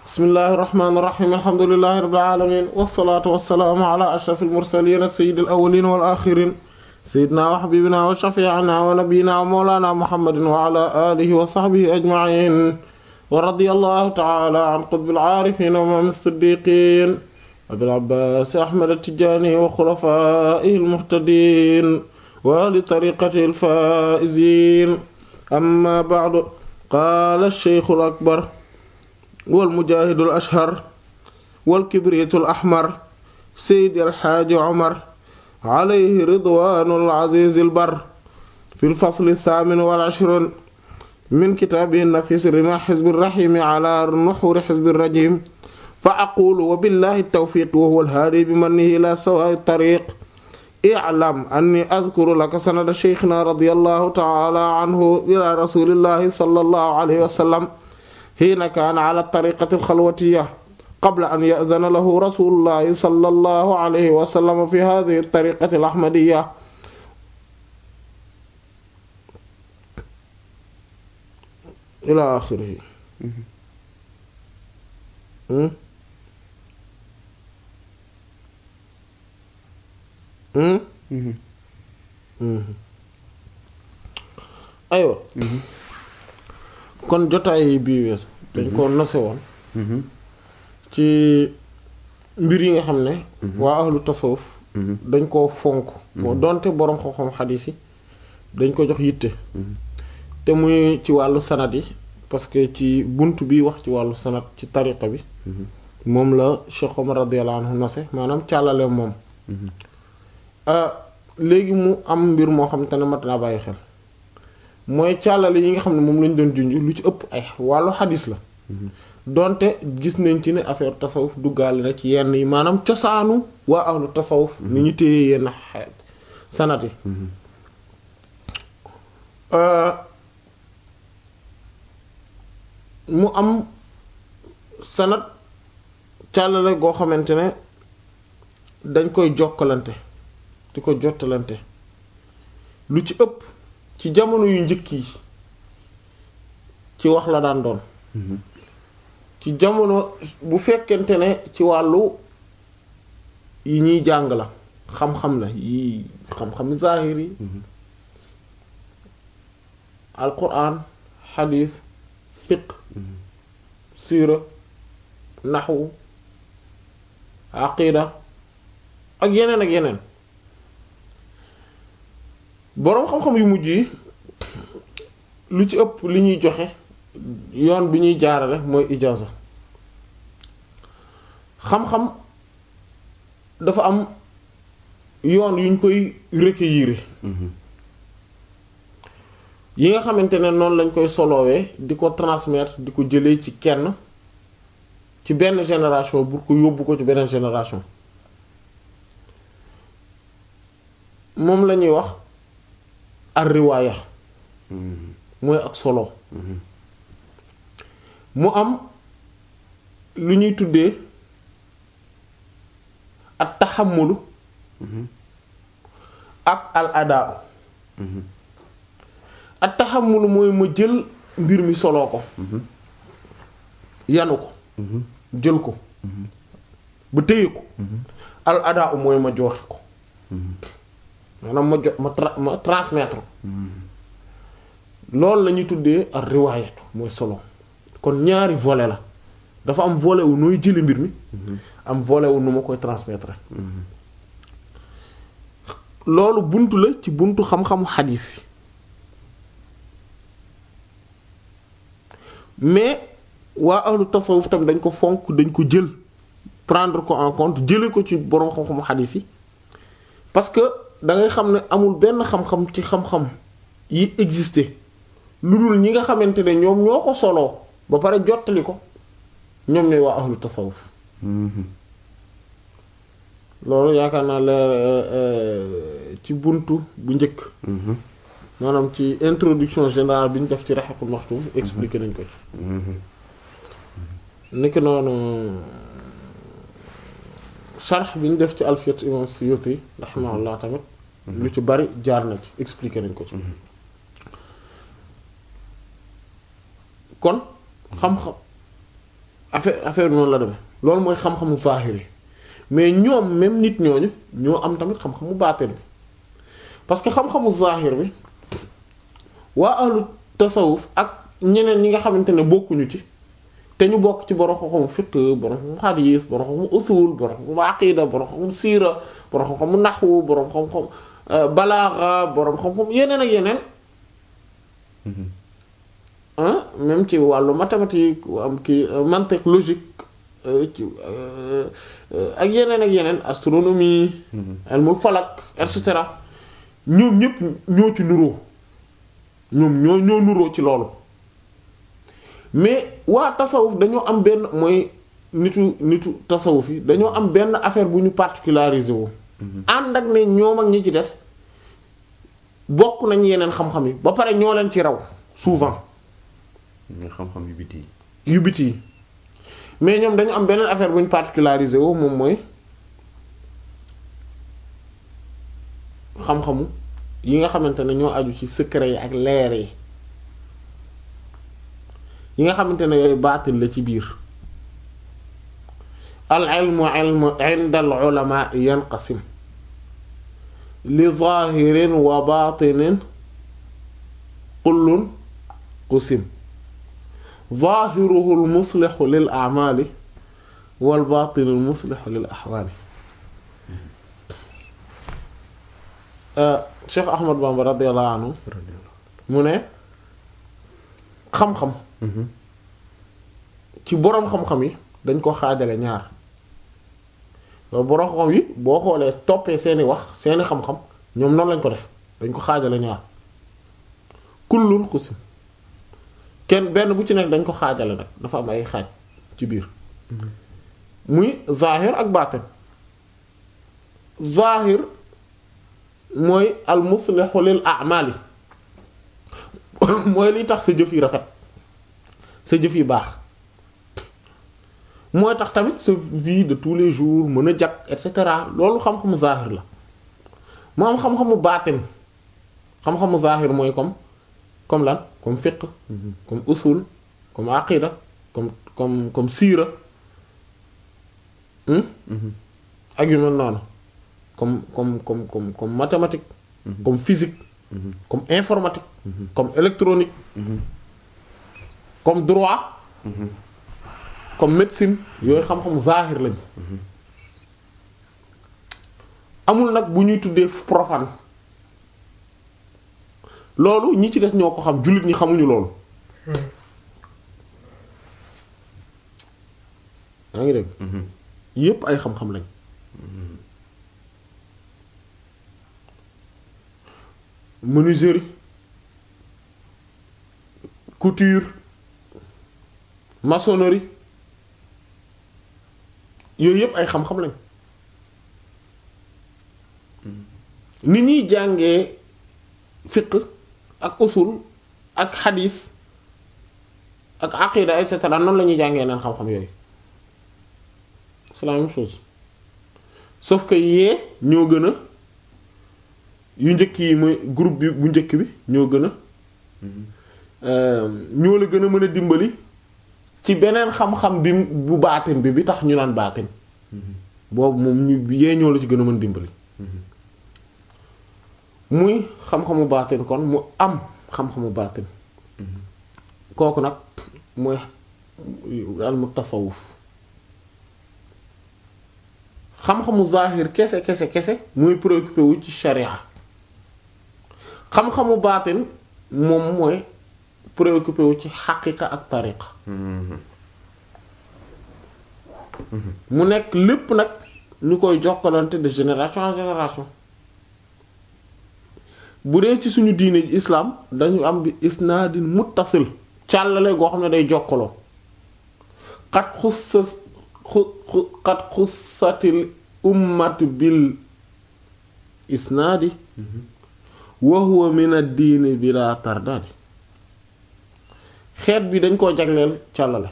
bismillahi irrahmani irrahim alhamdulilahi rabbil alamin wasalaatu wasalaamu ala ashraf almursalin sayid alawalin wal axirin sayidna wa xabibina wa shafiina wa nabiyina wa mawlana muhammadin wa ala alihi wa saxbihi ajmain wa radiyallahu taala an qutbil aarifin wa imaam siddiqin abil abbaas ahmad attijaani wa xulafaa'ihi almuhtadiin wa li tariqatihi alfaa'iziin amma ba'du qaala ash-shaykhul akbar wal mujaahidul ashhar wal kibriitul ahmar seydi alxaaji omar alayhi ridwaanul aziizil bar fil fasli thaamin wal ishriin min kitaabihi nafiis rimaa xizbi raxiimi alaa nuxuuri xizbi rajiim fa aqulu wa billaahi tawfiiq wa huwal haadi bi mannihi ilaa sawaa'i tariiq i'lam anni adkuru laka sanada sheyxinaa radiyallaahu ta'aalaa anhu ilaa rasuulillaahi sallallaahu alayhi wa sallam hiina kaana ala tariqati alxalwatiya qabla an ya'dana lahu rasulullahi sallallahu alayhi wa sallam fi hadihi tariqati alahmadiya ila axirihi aywa kon jotaay bii weesu dañ ko nose woon ci mbir yi nga xam ne waa ahlu tasawuf dañ koo fonk moo donte boroom xam-xam xadiis yi dañ ko jox yitte te muy ci wàllu sanad yi parce que ci bunt bi wax ci wàllu sanad ci tariqa bi moom la Cheikh Omar radiyallahu anhu nose maanaam càllale moom léegi mu am mbir moo xam te ne mat naa bàyyi xel mooy càllale yi nga xam ne moom lañ doon junj lu ci ëpp ay wàllu xadis la donte gis nañ ci ne affaire tasawuf duggaale na ci yenn yi maanaam cosaanu waa ahlu tasawuf ni ñu téye yenn sanat yi mu am sanat càllale goo xamante ne dañ koy jokkalante di ko jottalante lu ci ëpp ci jamono yu njëkk yi ci wax la daan doon ci jamono bu fekkente ne ci wàllu yi ñuy jàng la xam-xam la yi xam-xam zahir yi alquran xadiis fiq siira naxwu aqida ak yeneen ak yeneen boroom xam-xam yu mujj yi lu ci ëpp li ñuy joxe yoon bi ñuy jaarale mooy ijaaza xam-xam dafa am yoon yuñ koy recueillir yi nga xamante ne noonu lañ koy solowee di ko transmettre di ko jëlee ci kenn ci benn génération pour ko yóbbu ko ci beneen génération moom la ñuy wax ar riwaaya mooy ak solo mu am lu ñuy tuddee ak taxamulu ak al adaa ak taxamulu mooy ma jël mbir mi soloo ko yanu ko jël ko ba téye ko al adaa mooy ma joxe ko maanaam ma jot ma tra ma transmettre loolu la ñuy tuddee ak riwaayatu mooy solo kon ñaari volet la dafa am volet wu nooy jëli mbir mi am volet wu nu ma koy transmettre loolu buntu la ci buntu xam-xamu xadiis yi mais waa ahlu tasawuf tam dañ ko fonk dañ ko jël prendre ko en compte jële ko ci boroom xam-xamu xadiis yi parce que da ngay xam ne amul benn xam-xam ci xam-xam yi existé lu dul ñi nga xamante ne ñoom ñoo ko soloo ba pare jottali ko ñoom ñooy waa ahlu tasawuf loolu yaakaar naa leer ci buntu bu njëkk maanaam ci introduction générale bi ñu def ci Rahiqul Maktum expliqué nañ ko ci niki noonu sharh bi ñu def ci Alfiyat Imam Suyuti rahimahullah tamit lu ci bari jaar na ci expliqué nañ ko ci kon xam-xam affaire affaire noonu la demee loolu mooy xam-xamu zahir yi mais ñoom même nit ñooñu ñoo am tamit xam-xamu baatin bi parce que xam-xamu zahir bi waa ahlu tasawuf ak ñeneen ñi nga xamante ne bokkuñu ci te ñu bokk ci borom xam-xamu fiqh borom xam-xamu hadis borom xam-xamu usul borom xam-xamu aqida borom xam-xamu siira borom xam-xamu naxwu borom xam-xam balaaxa borom xam-xam yeneen ak yeneen ah même ci wàllu mathématique am ki mantiq logique ci ak yeneen ak yeneen astronomie ilmul falak et cetera ñoom ñépp ñoo ci nuroo ñoom ñoo ñoo nuroo ci loolu mais waa tasawuf dañoo am benn mooy nitu nitu tasawuf yi dañoo am benn affaire bu ñu particularisé wu ànd ak ne ñoom ak ñi ci des bokk nañ yeneen xam-xam yi ba pare ñoo leen ci raw souvent nga xam-xam yu biti yu biti yi mais ñoom dañu am beneen affaire bu ñu particularisé wu moom mooy xam-xamu yi nga xamante ne ñoo aju ci secret yi ak leer yi yi nga xamante ne yooyu baatin la ci biir al ilmu ilmu inda al ulama yanqasim li zahirin wa batinin kullun qusim zahiruhu al muslixu lil a'mali wal batinu al muslixu lil ahwali Cheikh Ahmad Bamba radiyallahu anhu mu ne xam-xam ci boroom xam-xam yi dañ ko xaajale ñaar loolu boroom xam-xam yi boo xoolee toppee seeni wax seeni xam-xam ñoom noonu lañ ko def dañ ko xaajale ñaar kullun xusim kenn benn bu ci nekk dañ ko xaajale nag dafa am ay xaaj ci biir muy zahir ak baatin zahir mooy al muslihu lil a'mali mooy liy tax sa jëf yi rafet sa jëf yi baax mooy tax tamit sa vie de tous les jours mën a jag et cetera loolu xam-xamu zahir la mu am xam-xamu baatin xam-xamu zahir mooy comme comme lan comme fiqh comme usul comme aqida comme comme comme siira ak yu mel noonu comme comme comme comme comme mathématique comme physique comme informatique comme électronique comme droit comme médecine yooyu xam-xamu zahir lañu amul nag bu ñuy tuddee profane loolu ñi ci des ñoo ko xam jullit ñi xamuñu loolu yaa ngi dégg yépp ay xam-xam lañ menuiserie couture maçonnerie yooyu yépp ay xam-xam lañ ni ñuy jàngee fiqh ak usul ak xadiis ak aqida et cetera noonu la ñuy jàngee neen xam-xam yooyu c'est la même chose sauf que yee ñoo gën a yu njëkk yi mooy groupe bi bu njëkk bi ñoo gën a ñoo la gën a mën a dimbali ci beneen xam-xam bi bu baatin bi bi tax ñu naan baatin boobu moom ñu yee ñoo la ci gën a mën dimbali muy xam-xamu baatin kon mu am xam-xamu baatin kooku nag mooy al mu tasawuf xam-xamu zahir kese kese kese muy préoccupé wu ci sharia xam-xamu baatin moom mooy préoccupé wu ci xaqiqa ak tariqa mu nekk lépp nag ñu koy jokkalante de génération en génération bu dee ci suñu diine ji islam dañu am bi isnaadin muttasil càllale goo xam ne day jokkaloo xat xussa xu xat xussatil ummatu bil isnaadi wa huwa min ad-diini bila tardaadi xeet bi dañ koo jagleel càllale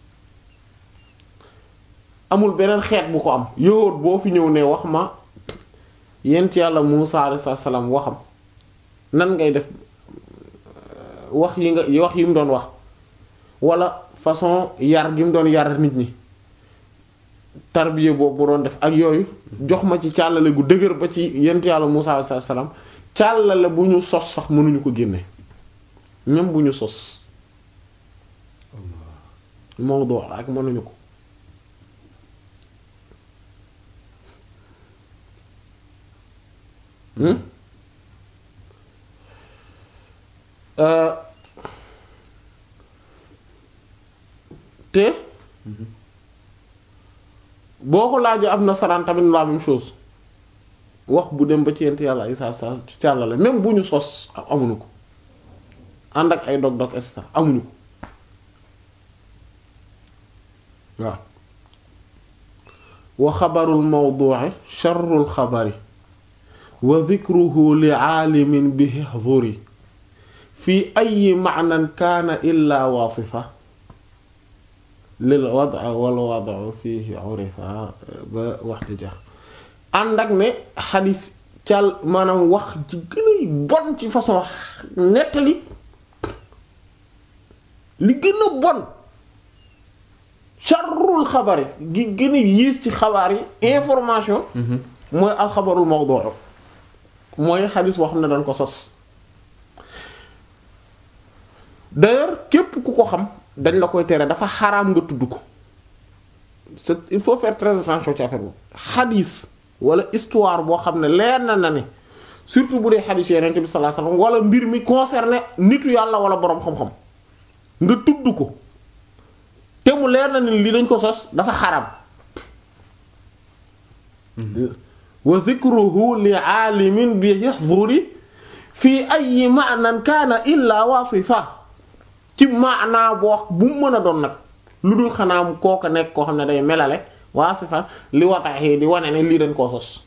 amul beneen xeet bu ko am yowóot boo fi ñëw ne wax ma yent yàlla Muusaa alayhi salaam waxam nan ngay def wax yi nga wax yi mu doon wax wala façon yar gi mu doon yar nit ñi tarbiya boobu mu doon def ak yooyu jox ma ci càllale gu dëgër ba ci yent yàlla Musaa alayhi salaam càllale bu ñu sos sax mënuñu ko génne même bu ñu sos mawdu ak mënuñu ko hmm Euh, te boo ko laajee ab nasaraan tamit la même chose wax bu dem ba ci yent yàlla ay saa saa ci càllale même bu ñu sos amuñu ko ànd ak ay dog-dog et cetera amuñu ko waaw wa xabarul mawdu'i sharrul xabari wa dhikruhu li aalimin bihi huduri fi ay maanan kaana illa waasifa lil wada wal wadu fihi urifa ba waxtu jax ànd ak ne xadis cal maanaam wax ci gën a bon ci façon nettali li gën a bon sharrul xabari gi gën a yiis ci xabaar yi information mooy alxabarul mawdu mooy xadis boo xam ne dañ ko sos d'ailleurs képp ku ko xam dañ la koy tere dafa xaraam nga tudd ko c'est il faut faire très attention ci affaire boobu xadis wala histoire boo xam ne leer na na ne surtout bu dee xadis yeneen bi sallallahu alayhi wasallam wala mbir mi concerné nitu yàlla wala boroom xam-xam nga tudd ko te mu leer na ne li dañ ko sos dafa xaraam wa dhikruhu li aalimin bi yahdhuri fii ay maanan kaana illa wasifa ci maanaa boo bu mu mën a doon nag lu dul xanaa kooka nekk koo xam ne day melale wasifa li wataxee di wane ne lii dañ koo sos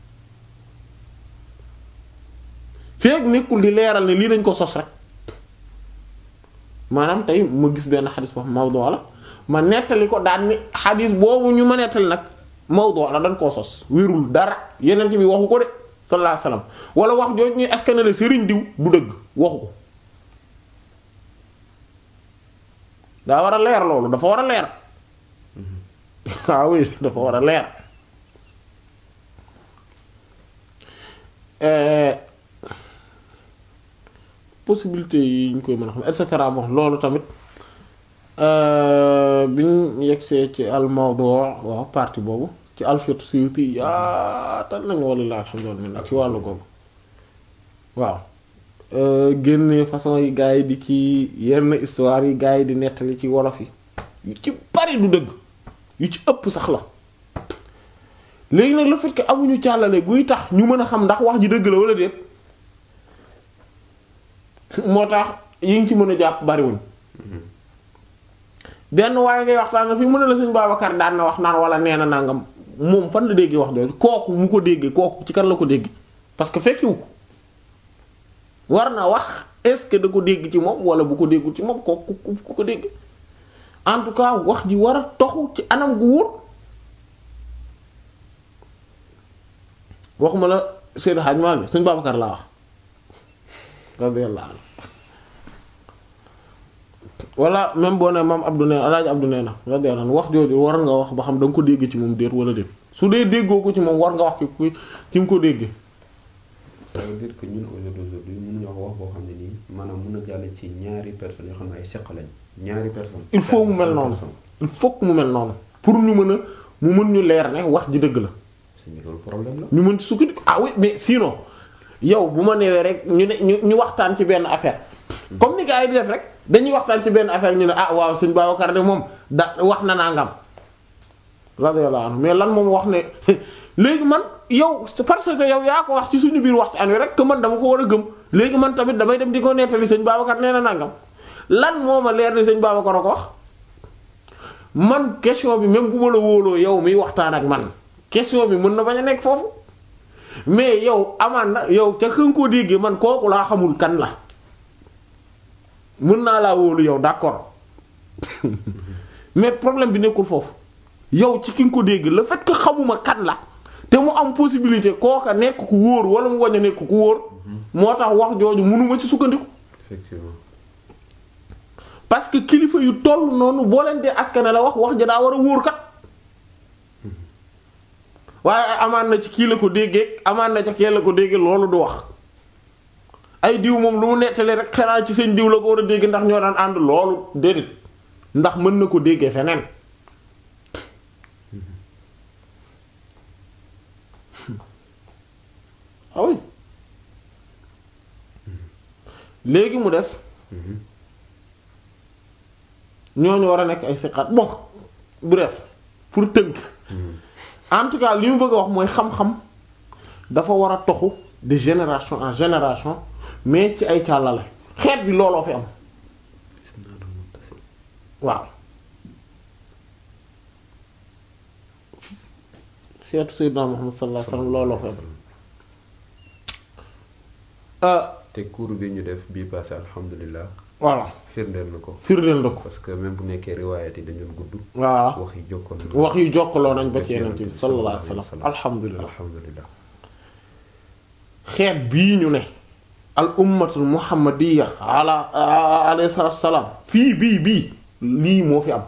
feeg nekkul di leeral ne lii dañ ko sos rek maanaam tey ma gis benn xadis boo xam mawdu la ma nettali ko daan ni xadis boobu ñu ma nettali nag mawdu la dañ koo sos wérul dara yeneen bi waxu ko de sallallahu alayhi wasallam wala wax jooju ñuy askanale sëriñ diw du dëgg waxu ko daa war a leer loolu dafa war a leer waaw oui dafa war a leer possibilité yi ñu koy mën a xam et cetera bon loolu tamit bi ñu yegsee ci al mawdu waaw partie boobu ci alfiyatu suyuti yaatal nañu walla alhamdulillah ci wàllu googu waaw génne façon yi gars yi di ci yenn histoire yi gars yi di nettali ci wolof yi yu ci bari du dëgg yu ci ëpp sax la léegi nag le fait que amuñu càllale guy tax ñu mën a xam ndax wax ji dëgg la wala déet moo tax yi ngi ci mën a jàpp bariwuñ benn waaye ngay waxtaan na fi mën a la Sëñ Babacar daan na wax naan wala nee na nangam moom fan la déggee wax jooju kooku mu ko déggee kooku ci kan la ko déggee parce que fekkiwu ko war na wax est-ce que da ko dégg ci moom wala bu ko déggul ci moom kooku ku ko dégg en tout cas wax ji war a toxu ci anam gu wóor waxuma la Seydou Hadj Malick Sëñ Babacar laa wax radiyallahu anhu wala même boo ne maam Abdou nee Alaaji Abdou nee na radiyallahu anhu wax jooju war nga wax ba xam da nga ko dégg ci moom déet wala déet su dee déggoo ko ci moom war nga wax ki ku ki mu ko déggee. ça veut dire que ñun aujourd'hui mënuñu wax wax boo xam ne nii maanaam mën a jàll ci ñaari personnes yoo xam ne ay seq lañ ñaari personnes. il faut mu mel noonu il faut que mu mel noonu pour ñu mën a mu mën ñu leer ne wax ji dëgg la. c'est loolu problème la. ñu mën ci sukkandiku ah oui mais sinon yow bu ma newee rek ñu ne ñu ñu waxtaan ci benn affaire comme ni gars yi di def rek dañuy waxtaan ci benn affaire ñu ne ah waaw sëñ Babacar de moom da wax na nangam radiyallahu anhu mais lan moom wax ne léegi man yow c'est parce que yow yaa ko wax ci suñu biir waxtaan wi rek que man dama ko war a gëm léegi man tamit damay dem di ko nettali sëñ Babacar nee na nangam lan moo ma leer ni sëñ Babacar a ko wax man question bi même bu ma la wóoloo yow miy waxtaan ak man question bi mën na bañ a nekk foofu mais yow amaan na yow ca xën koo déggee man kooku laa xamul kan la mën naa laa wóolu yow d'accord mais problème bi nekkul foofu yow ci ki nga ko dégg le fait que xamuma kan la te mu am possibilité kooka nekk ku wóor wala mu wañ a nekk ku wóor moo tax wax jooju mënuma ci sukkandiku effectivement. parce que kilifa yu toll noonu boo leen dee askane la wax wax ja daa war a wóor kat waaye amaan na ci kii la ko déggee amaan na ci kii la ko déggee loolu du wax ay diw moom lu mu nettali rek xanaa ci seen diw la ko war a dégg ndax ñoo daan ànd loolu déedéet ndax mën na ko déggee feneen ah oui léegi mu des ñooñu war a nekk ay siqaat bon bref pour tënk en tout cas li mu bëgg a wax mooy xam-xam dafa war a toxu de génération en génération mais ci ay càllale xeet bi looloo fi am waaw xeetu Seydina Muhammad sallallahu alayhi wasallam looloo fi am te cours bi ñu def bii passé alhamdulilah voilà firndeel na ko firndeel na ko parce que même bu nekkee riwaayat yi dañu gudd voilà wax yi jokkoon na wax yu jokkaloo nañ ba ci Ba ci yeneen bi Yonent bi sallallahu alayhi sallallahu wasallam alayhi alhamdulilah alhamdulilah xeet bii ñu ne al ummatul muhammadiya ala alayhi salaatu salaam fii bii bii lii moo fi am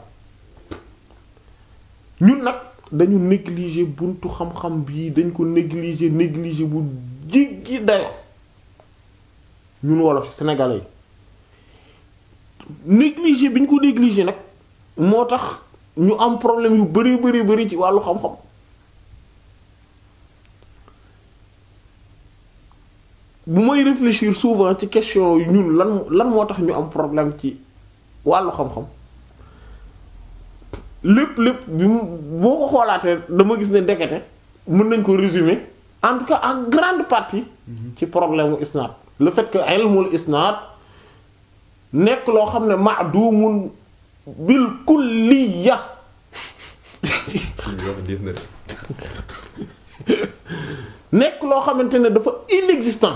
ñun nag dañu négliger buntu xam-xam bii dañ ko négliger négliger bu jéggi dayo ñun wolof ci sénégalais yi négliger bi ñu ko négliger nag moo tax ñu am problème yu bari bari bari ci wàllu xam-xam bu may réfléchir souvent ci question yu ñun lan lan moo tax ñu am problème ci wàllu xam-xam lépp lépp bi mu boo ko xoolaatee dama gis ne ndekete mën nañ ko résumer en tout cas en grande partie ci problème mu isnaad le fait que ilmul isnaad nekk loo xam ne ma'dumun bil kulliya wax diis na de nekk loo xamante ne dafa inexistant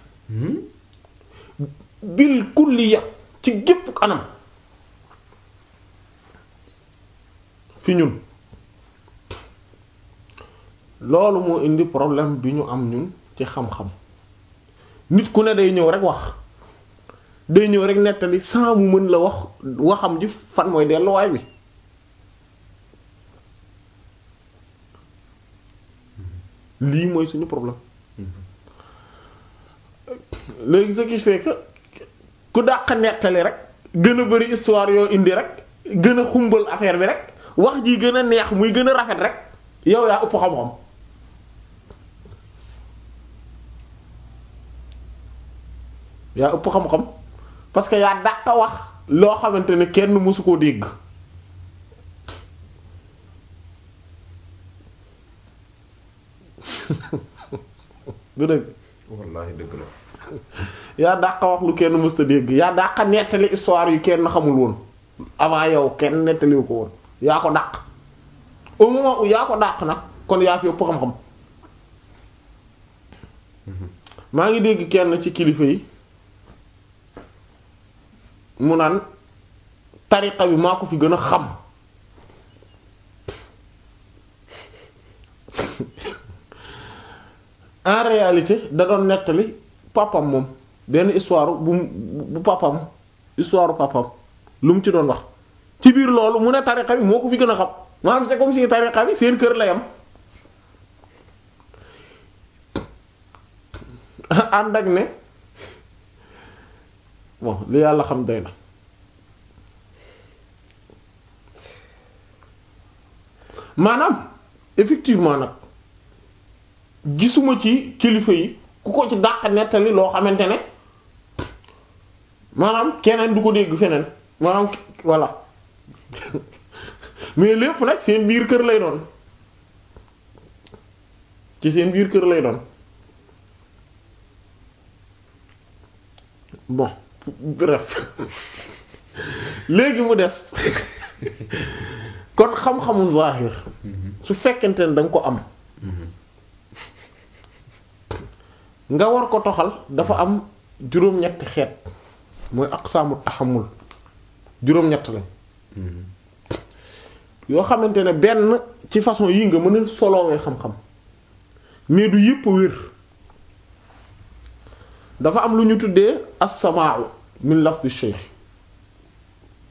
bil kulliya ci gépp anam fi ñun loolu moo indi problème bi ñu am ñun ci xam-xam nit ku ne day ñëw rek wax day ñëw rek nettali sans mu mën la wax waxam ji fan mooy delluwaay bi lii mooy suñu problème léegi ce qui fait que ku dàq nettali rek gën a bari histoire yoo indi rek gën a xumbal affaire bi rek wax ji gën a neex muy gën a rafet rek yow yaa ëpp xam-xam yaa ëpp xam-xam parce que yaa dàq wax loo xamante ne kenn mësu koo dégg du dëgg wallaahi dëgg la yaa dàq wax lu kenn mësta dégg yaa dàq nettali histoire yu kenn xamul woon avant yow kenn nettaliwu ko woon yaa ko dàq au moment où yaa ko dàq nag kon yaa fi ëpp xam-xam maa ngi dégg kenn ci kilifa yi mu naan tariqa bi maa ko fi gën a xam en réalité da doon nettali papam moom benn histoire bu bu papam histoire papam lu mu ci doon wax ci biir loolu mu ne tariqa bi moo ko fi gën a xam maanaam c'est comme si tariqa bi seen kër la yam ànd ak ne bon li yàlla xam doy na maanaam effectivement nag gisuma ci kilifa yi ku ko ci dàq nettali loo xamante ne maanaam keneen du ko dégg feneen maanaam voilà mais lépp nag seen biir kër lay doon ci seen biir kër lay doon bon bref léegi mu des kon xam-xamu zahir su fekkente ne danga ko am nga war ko toxal dafa am juróom-ñetti xeet mooy aqsaamu taxamul juróom-ñett lañ yoo xamante ne benn ci façon yi nga mën a solowee xam-xam mais du yépp wér dafa am lu ñu tuddee as-samaa'u min lafdi shaykh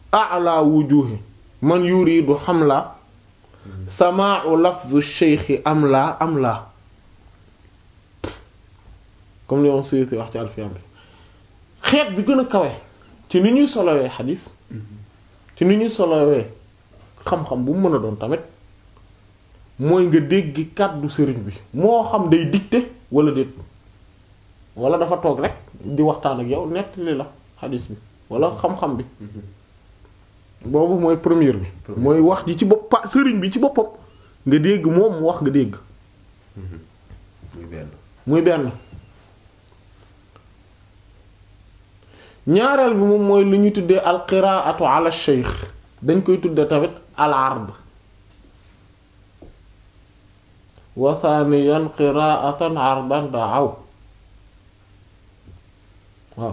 a'la wujuhi man yuridu hamla samaa'u lafzu shaykhi am laa am laa comme li moom Suyuti wax ci Alfiyam bi xeet bi gën a kawe ci ni ñuy solowee xadis ci ni ñuy solowee xam-xam bu mu mën a doon tamit mooy nga dégg kàddu sëriñ bi moo xam day dicté wala déet wala dafa toog rek di waxtaan ak yow nettali la xadis bi wala xam-xam bi boobu mooy première bi mooy wax ji ci bopp pa sëriñ bi ci boppam nga dégg moom mu wax nga dégg muy benn muy benn ñaareel bi moom mooy lu ñu tuddee al qiraatu ala shaykh dañ koy tuddee tamit al ard wa thaniyan qiraatan ardan daaw waaw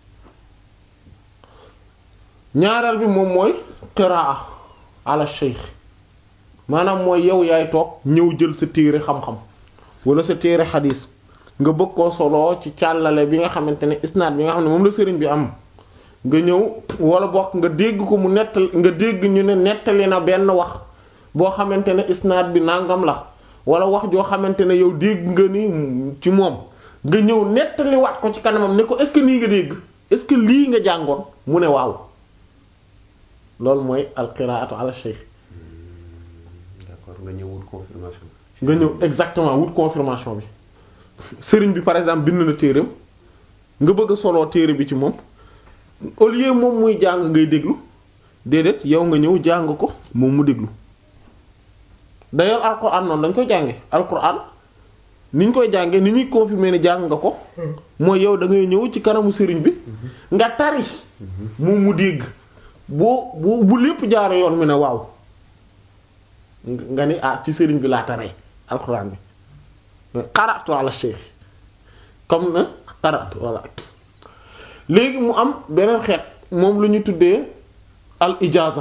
ñaareel bi moom mooy qiraa ala shaykh maanaam mooy yow yaay toog ñëw jël sa téere xam-xam wala sa téere xadiis nga bëgg koo soloo ci càllale bi nga xamante ne isnaad bi nga xam ne moom la sëriñ bi am nga ñëw wala bokk nga dégg ko mu nettal nga dégg ñu ne nettali na benn wax boo xamante ne isnaad bi nangam la wala wax joo xamante ne yow dégg nga ni ci moom nga ñëw nettali waat ko ci kanamam ne ko est-ce que nii nga dégg est-ce que lii nga jàngoon mu ne waaw loolu mooy alqiraatu ala shaykh d'accord nga ñëw wut confirmation nga ñëw exactement wut confirmation bi sëriñ bi par exemple bind na téereem nga bëgg a soloo téere bi ci moom au lieu moom muy jàng ngay déglu déedéet yow nga ñëw jàng ko moom mu déglu d'ailleurs alquran noonu dañ koy jànge alquran ni ñu koy jànge ni ñuy confirmer ne jàng nga ko mooy yow da ngay ñëw ci kanamu sëriñ bi nga tari moom mu dégg boo bu bu lépp jaare yoon mi ne waaw nga ni ah ci sëriñ bi laa taree alquran bi qara'tu ala shaykh comme na qara'tu walla léegi mu am beneen xeet moom lu ñu tuddee al ijaza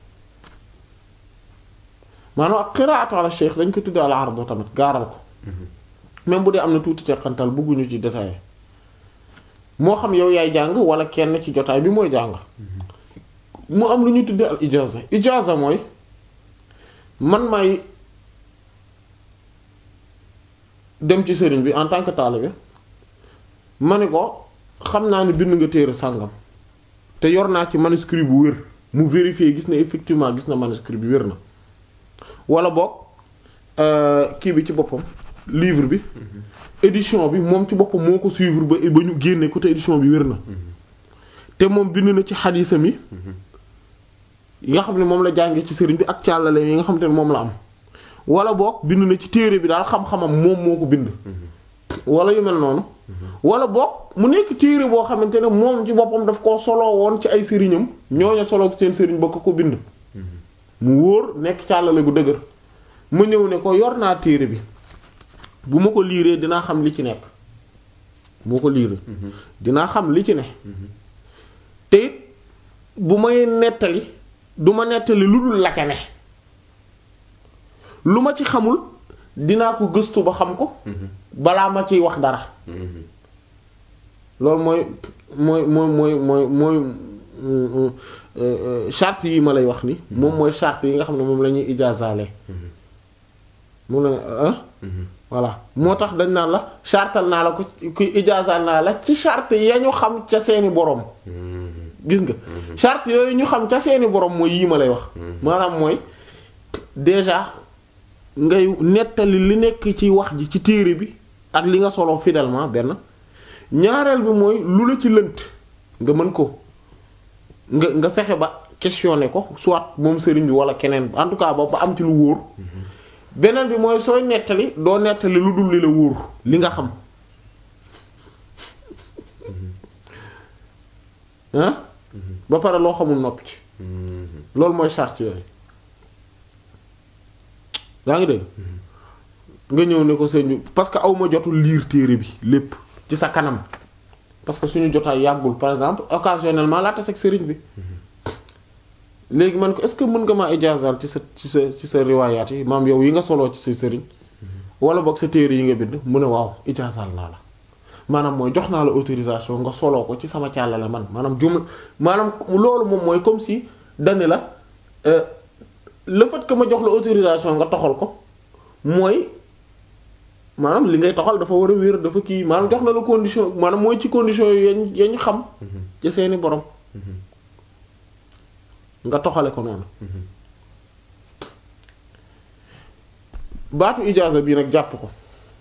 maanaam ak qira'atu ala shaykh dañ ko tuddee al ardo tamit gaaral ko même bu dee am na tuuti teqantal bëgguñu ci détail moo xam yow yaay jàng wala kenn ci jotaay bi mooy jàng mu am lu ñu tuddee al ijaza ijaza mooy man may dem ci sëriñ bi en tant que taalibe ma ne ko xam naa ne bind nga téere sàngam te yor naa ci manuscrit bu wér mu vérifier gis ne effectivement gis na manuscrit bi wér na wala boog kii bi ci boppam livre bi édition bi moom ci boppam moo ko suivre ba ba ñu génne ko te édition bi wér na te moom bind na ci xadiisam yi yi nga xam ne moom la jàngee ci sëriñ bi ak càllale yi nga xam te ne moom la am wala boog bind na ci téere bi daal xam-xamam moom moo ko bind wala yu mel noonu wala boog mu nekk téere boo xamante ne moom ci boppam daf koo soloo woon ci ay sëriñam ñooñu soloo seen sëriñ ba ko ko bind mu wóor nekk càllale gu dëgër ma ñëw ne ko yor naa téere bi bu ma ko liiree dinaa xam li ci nekk moo ko liiree dinaa xam li ci ne te it bu may nettali du ma nettali lu dul la ca ne lu ma ci xamul dinaa ko gëstu ba xam ko balaa ma ciy wax dara loolu mooy mooy mooy mooy mooy mooy charte yi ma lay wax ni moom mooy charte yi nga xam ne moom la ñuy ijaazaale moom la ah voilà moo tax dañ naan la chartal naa la ko kuy ijaazaal naa la ci charte ya ñu xam ca seeni boroom gis nga charte yooyu ñu xam ca seeni boroom mooy yii ma lay wax maanaam mooy déjà ngay nettali li nekk ci wax ji ci téere bi ak li nga solo fidèlement benn ñaareel bi mooy lu la ci lënt nga mën ko nga nga fexe ba questionner ko soit moom sëriñ bi wala keneen en tout cas ba ba am ci lu wóor beneen bi mooy sooy nettali doo nettali lu dul li la wóor li nga xam ah ba pare loo xamul noppi ci loolu mooy charte yooyu yaa ngi dégg nga ñëw ne ko sëñ bi parce que aw ma jotul lire téere bi lépp ci sa kanam parce que suñu jotaay yàggul par exemple occasionnellement laa tas ak sëriñ bi léegi man ko est-ce que mën nga maa ijaazal ci sa ci sa ci sa riwaayaat yi maam yow yi nga soloo ci sa sëriñ wala boog sa téere yi nga bind mu ne waaw ijaazal naa la maanaam mooy jox naa la autorisation nga soloo ko ci sama càllale man maanaam jumla maanaam loolu moom mooy comme si dani la euh, le fait que ma jox la autorisation nga toxal ko mooy maanaam li ngay toxal dafa war a wér dafa kii maanaam jox na la condition maanaam mooy ci condition yi yañ yañ xam ci seeni borom nga toxale ko noonu baatu ijaaza bii nag jàpp ko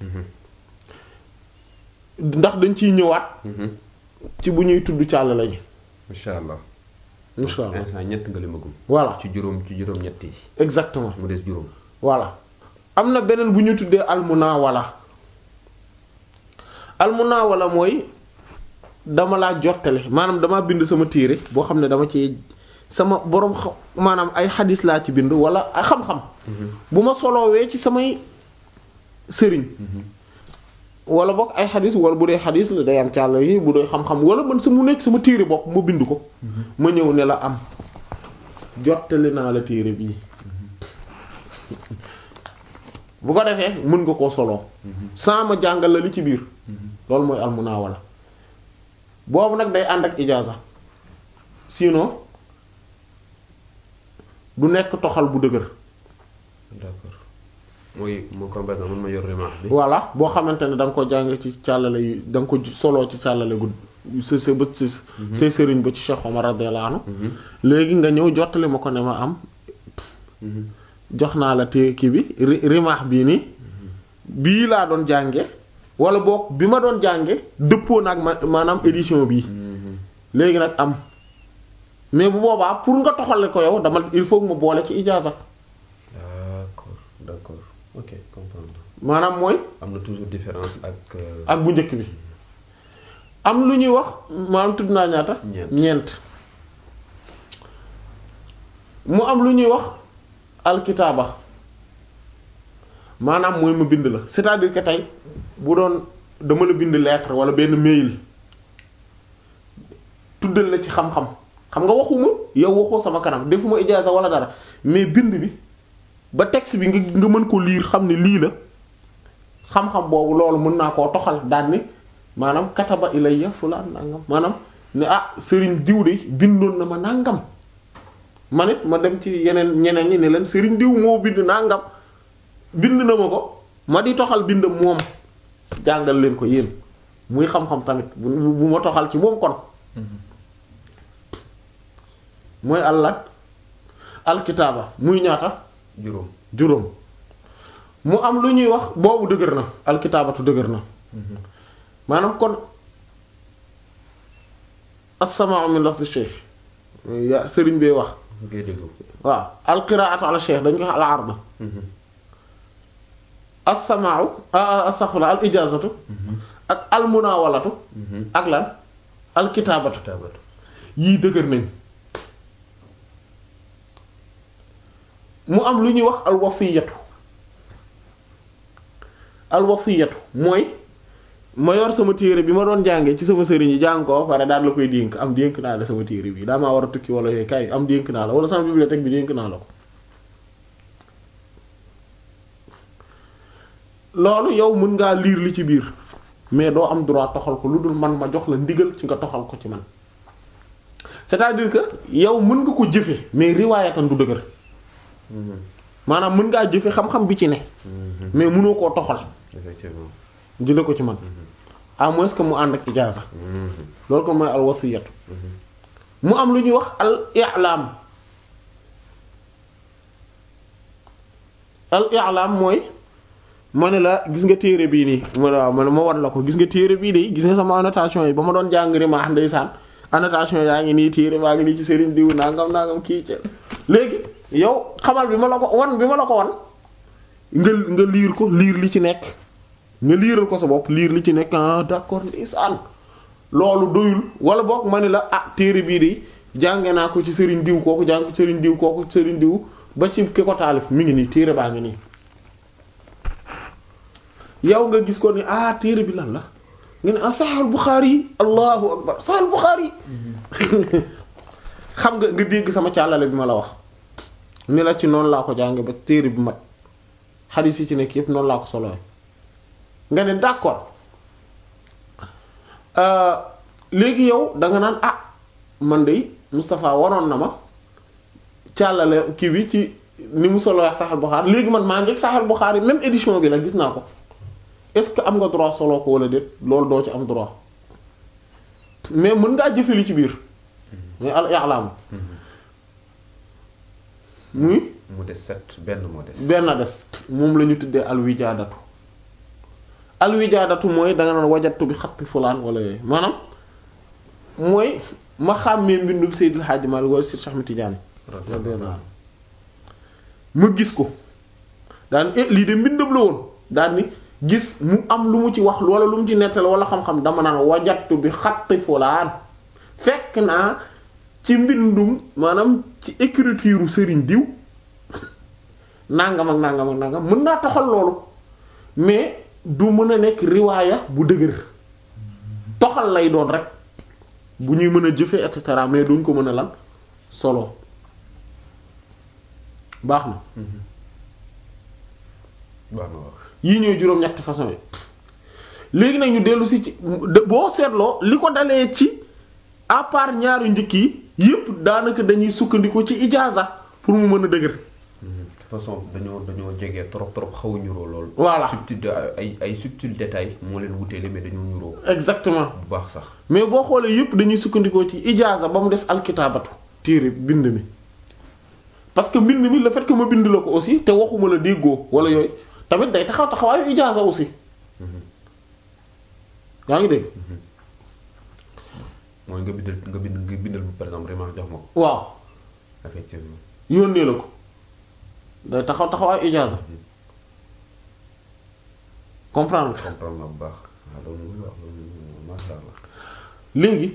ndax dañ ciy ñëwaat ci bu ñuy tudd càll lañu incha allah. insha allah instant ñett nga limagum. voilà ci juróom ci juróom ñett yi. exactement mu des juróom. voilà am na beneen bu ñu tuddee almunawala almunawala mooy dama laa jottale maanaam dama bind sama téere boo xam ne dama ci sama boroom xam maanaam ay xadis laa ci bind wala ay xam-xam bu ma soloowee ci samay sëriñ wala bokk ay xadis wala bu dee xadis la day am càll yi bu dee xam-xam wala man sa mu nekk sama téere bopp ma bind ko ma ñëw ne la am jottali naa la téere bii bu ko defee mën nga koo soloo sans ma jàngal la li ci biir loolu mooy almunawala boobu nag day ànd ak ijaaza sinon du nekk toxal bu dëgër d'accord mooy moo comme par exemple man ma yor remarque bi. voilà boo xamante ne da nga ko jàng ci càllale yu da nga ko soloo ci càllale gu sa sa ba sa say sëriñ ba ci Cheikh Omar radiyallahu anhu léegi nga ñëw jottali ma ko ne ma am jox naa la te kii bi ri- rimaax bii nii bii laa doon jànge wala boog bi ma doon jànge dëppoo nag ma maanaam édition bii léegi nag am mais bu boobaa pour nga toxale ko yow dama il faut que ma boole ci ijaaza d'accord d'accord ok comprendre maanaam mooy am na toujours différence ak. euh, ak bu njëkk bi am lu ñuy wax maanaam tudd naa ñaata Ñeent. ñeent mu am lu ñuy wax alkitaaba maanaam mooy ma bind la c'est-à-dire que tey bu doon dama la bind lettre wala benn mail tuddal la ci xam-xam xam nga waxuma yow waxoo sama kanam defuma ijaaza wala dara mais bind bi ba texte bi nga nga mën ko lire xam ne lii la xam-xam boobu loolu mën naa koo toxal daan ni maanaam kataba ilayya fulaan nangam maanaam ne ah sëriñ diw de bindoon na ma nangam man it ma dem ci yeneen ñeneen ñi ne leen sëriñ diw moo bind nangam bind na ma ko ma di toxal bind moom jàngal leen ko yéen muy xam-xam tamit bu bu ma toxal ci moom kon mooy allah alkitaaba muy ñaata juróom. juróom mu am lu ñuy wax boobu dëgër na alkitaabatu dëgër na maanaam kon as-samaa'u min lafzi cheikh ya sëriñ bee wax ngay déglu. waaw alqiraatu ala cheikh dañ ko wax al arda as-samaa'u astaghfirullah al ijaazatu ak al munaawalatu ak lan alkitaabatu taabatu. yii dëgër nañ mu am lu ñuy wax alwasiyatu alwasiyatu mooy ma yor sama téere bi ma doon jàngee ci sama sëriñ yi jàng ko ba pare daal la koy dénk am dénk naa la sama téere bi daa maa war a tukki wala yooyu kay am dénk naa la wala sama bibliothèque bi dénk naa la ko loolu yow mën ngaa lire li ci biir mais doo am droit toxal ko lu dul man ma jox la ndigal ci nga toxal ko ci man c'est-à-dire que yow mën nga ko jëfe mais riwaayatan du dëgër maanaam mën ngaa jëfe xam-xam bi ci ne mais mënoo koo toxal effectivement. jële ko ci man à moins que mu ànd ak ijaaza loolu ko mooy al wasiyatu mu am lu ñuy wax al i'lam al i'lam mooy ma ne la gis nga téere bii nii ma ne waaw ma ne ma war la ko gis nga téere bii de gis nga sama annotation yi ba ma doon jàng rimaax ndeysaan annotation yaa ngi nii téere baa ngi nii ci sëriñ diw nangam nangam kii ci léegi yow xamal bi ma la ko wan bi ma la ko wan nga nga liir ko liir li ci nekk nga liiral ko sa bopp liir li ci nekk ah d'accord ndeysaan loolu doyul wala boog ma ne la ah téere bii de jànge naa ko ci sëriñ diw kooku jàng ko ci sëriñ diw kooku sëriñ diw ba ci ki ko taalif mi ngi nii téere baa ngi nii yow nga gis ko ni ah téere bi lan la nga ne ah Sahih Bukhari yi allahu akbar Sahih Bukhari xam nga nga dégg sama càllale bi ma la wax ni la ci noonu laa ko jànge ba téere bi mat xadiis yi ci nekk yépp noonu laa ko soloy nga ne d'accord léegi yow danga naan ah man de Moustapha waroon na ma càllale kii bi ci ni mu solo wax Sahih Bukhari léegi man maa ngi ak Sahih Bukhari même édition bi la gis naa ko est-ce que am nga droit solo ko wala déet loolu doo ci am droit mais mën ngaa jëfe li ci biir muy al i'lam muy mu des sept benn moo des. benn des moom la ñu tuddee alwijaadatu alwijaadatu mooy danga naan wajatu bi xatti fulaan wala yooyu maanaam mooy ma xàmmee mbindum Seydil Hadji Malick wala Seydi Cheikh Ahmed Tidiane radiyallahu anhu ma gis ko daan eh lii de mbindam la woon daan ni gis mu am lu mu ci wax wala lu mu ci nettali wala xam-xam dama naan wajatu bi xatti fulaan fekk naa ci mbindum maanaam ci écriture sëriñ diw nangam ak nangam ak nangam mën naa toxal loolu mais du mën a nekk riwaaya bu dëgër toxal lay doon rek bu ñuy mën a jëfe et cetera mais duñ ko mën a lan solo baax na baax na wax yii ñooy juróom-ñetti façon yi léegi nag ñu dellu si ci boo seetloo li ko dalee ci à part ñaari njëkk yi yépp daanaka dañuy sukkandiku ci ijaaza pour mu mën a dëgër de façon dañoo dañoo jege trop trop xaw a ñuroo lool. Voilà. subtil de ay ay subtil détail moo leen wuteele mais dañoo ñuroo exactement bu baax sax. mais boo xoolee yépp dañuy sukkandikoo ci ijaaza ba mu des alkitaabatu téere bind mi parce que mbind mi le fait que ma bind la ko aussi te waxuma la déggoo wala yooyu tamit day taxaw taxawaayu ijaaza aussi yaa ngi dégg mooy nga bindal nga bind nga bindal par exemple vraiment jox ma ko waaw effectivement. yónnee la ko day taxaw taxawaayu ijaaza comprendre nga comprendre na bu baax waaw loolu muy wax loolu moom macha allah. léegi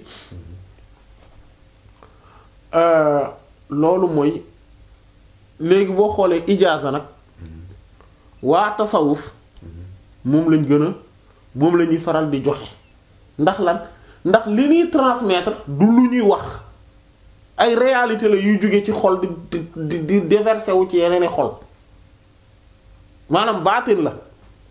euh, loolu mooy léegi boo xoolee ijaaza nag waa tasawuf moom lañ gën a moom la ñuy faral di joxe ndax lan ndax li ñuy transmettre du lu ñuy wax ay réalité la yuy jóge ci xol di di di déverser wu ci yeneen i xol maanaam baatin la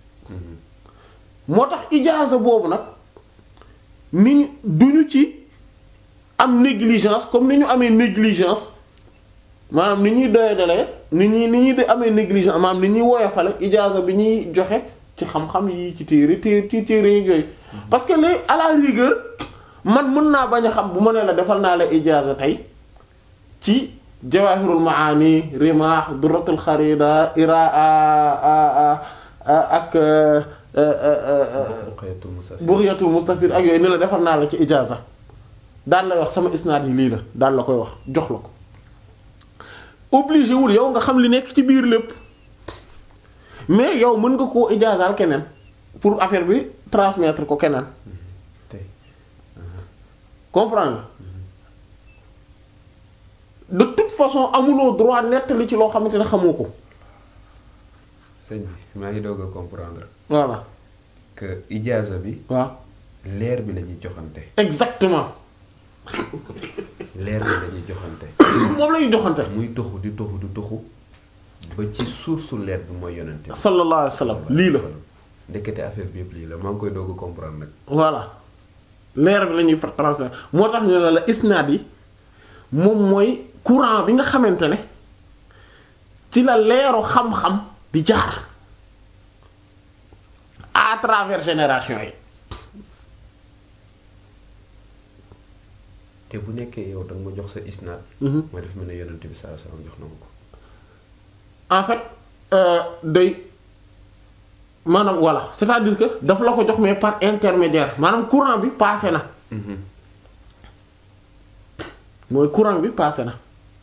moo tax ijaaza boobu nag ni ñu duñu ci am négligence comme ni ñu amee négligence maanaam ni ñuy doyadalee ni ñuy ni ñuy de amee négligence maanaam ni ñuy woyofale ijaaza bi ñuy joxe ci xam-xam yi ci téere téere ci téere yi yooyu parce que les à la rigueur man mën naa bañ a xam bu ma nee la defal naa la ijaaza tey ci jawahirul maani rimah duratul xarida iraa ak Buqyatul Musafir. bughyatul mustafid ak yooyu ni la defal naa la ci ijaaza daan lay wax sama isnaad yi lii la daan la koy wax jox la ko obligé wul yow nga xam li nekk ci biir lépp mais yow mën nga koo ijaazaal keneen pour affaire bi transmettre ko keneen tey comprendre de toute façon amuloo droit nettali ci loo xamante ne xamoo ko sëñ bi maa ngi doog a comprendre voilà que ijaaza bi waaw leer bi la ñuy joxante exactement leer bi la ñuy joxante moom la ñu joxante muy toxu di toxu di toxu ba ci source leer bi mooy yonente bi sallallahu alayhi wa sallam lii la ndekete affaire bi yëpp lii la maa ngi koy doog a comprendre nag voilà leer bi la ñuy fa transmettre moo tax ñu ne la isnaad yi moom mooy courant bi nga xamante ne ci la leeru xam-xam di jaar à travers génération yi te bu nekkee yow danga ma jox sa isnaad mooy def mel ne yonente bi sallallahu alayhi wasallam jox na ma ko en fait euh, day maanaam voilà c'est-à-dire que daf la ko jox mais par intermédiaire maanaam courant bi passé na mooy courant bi passé na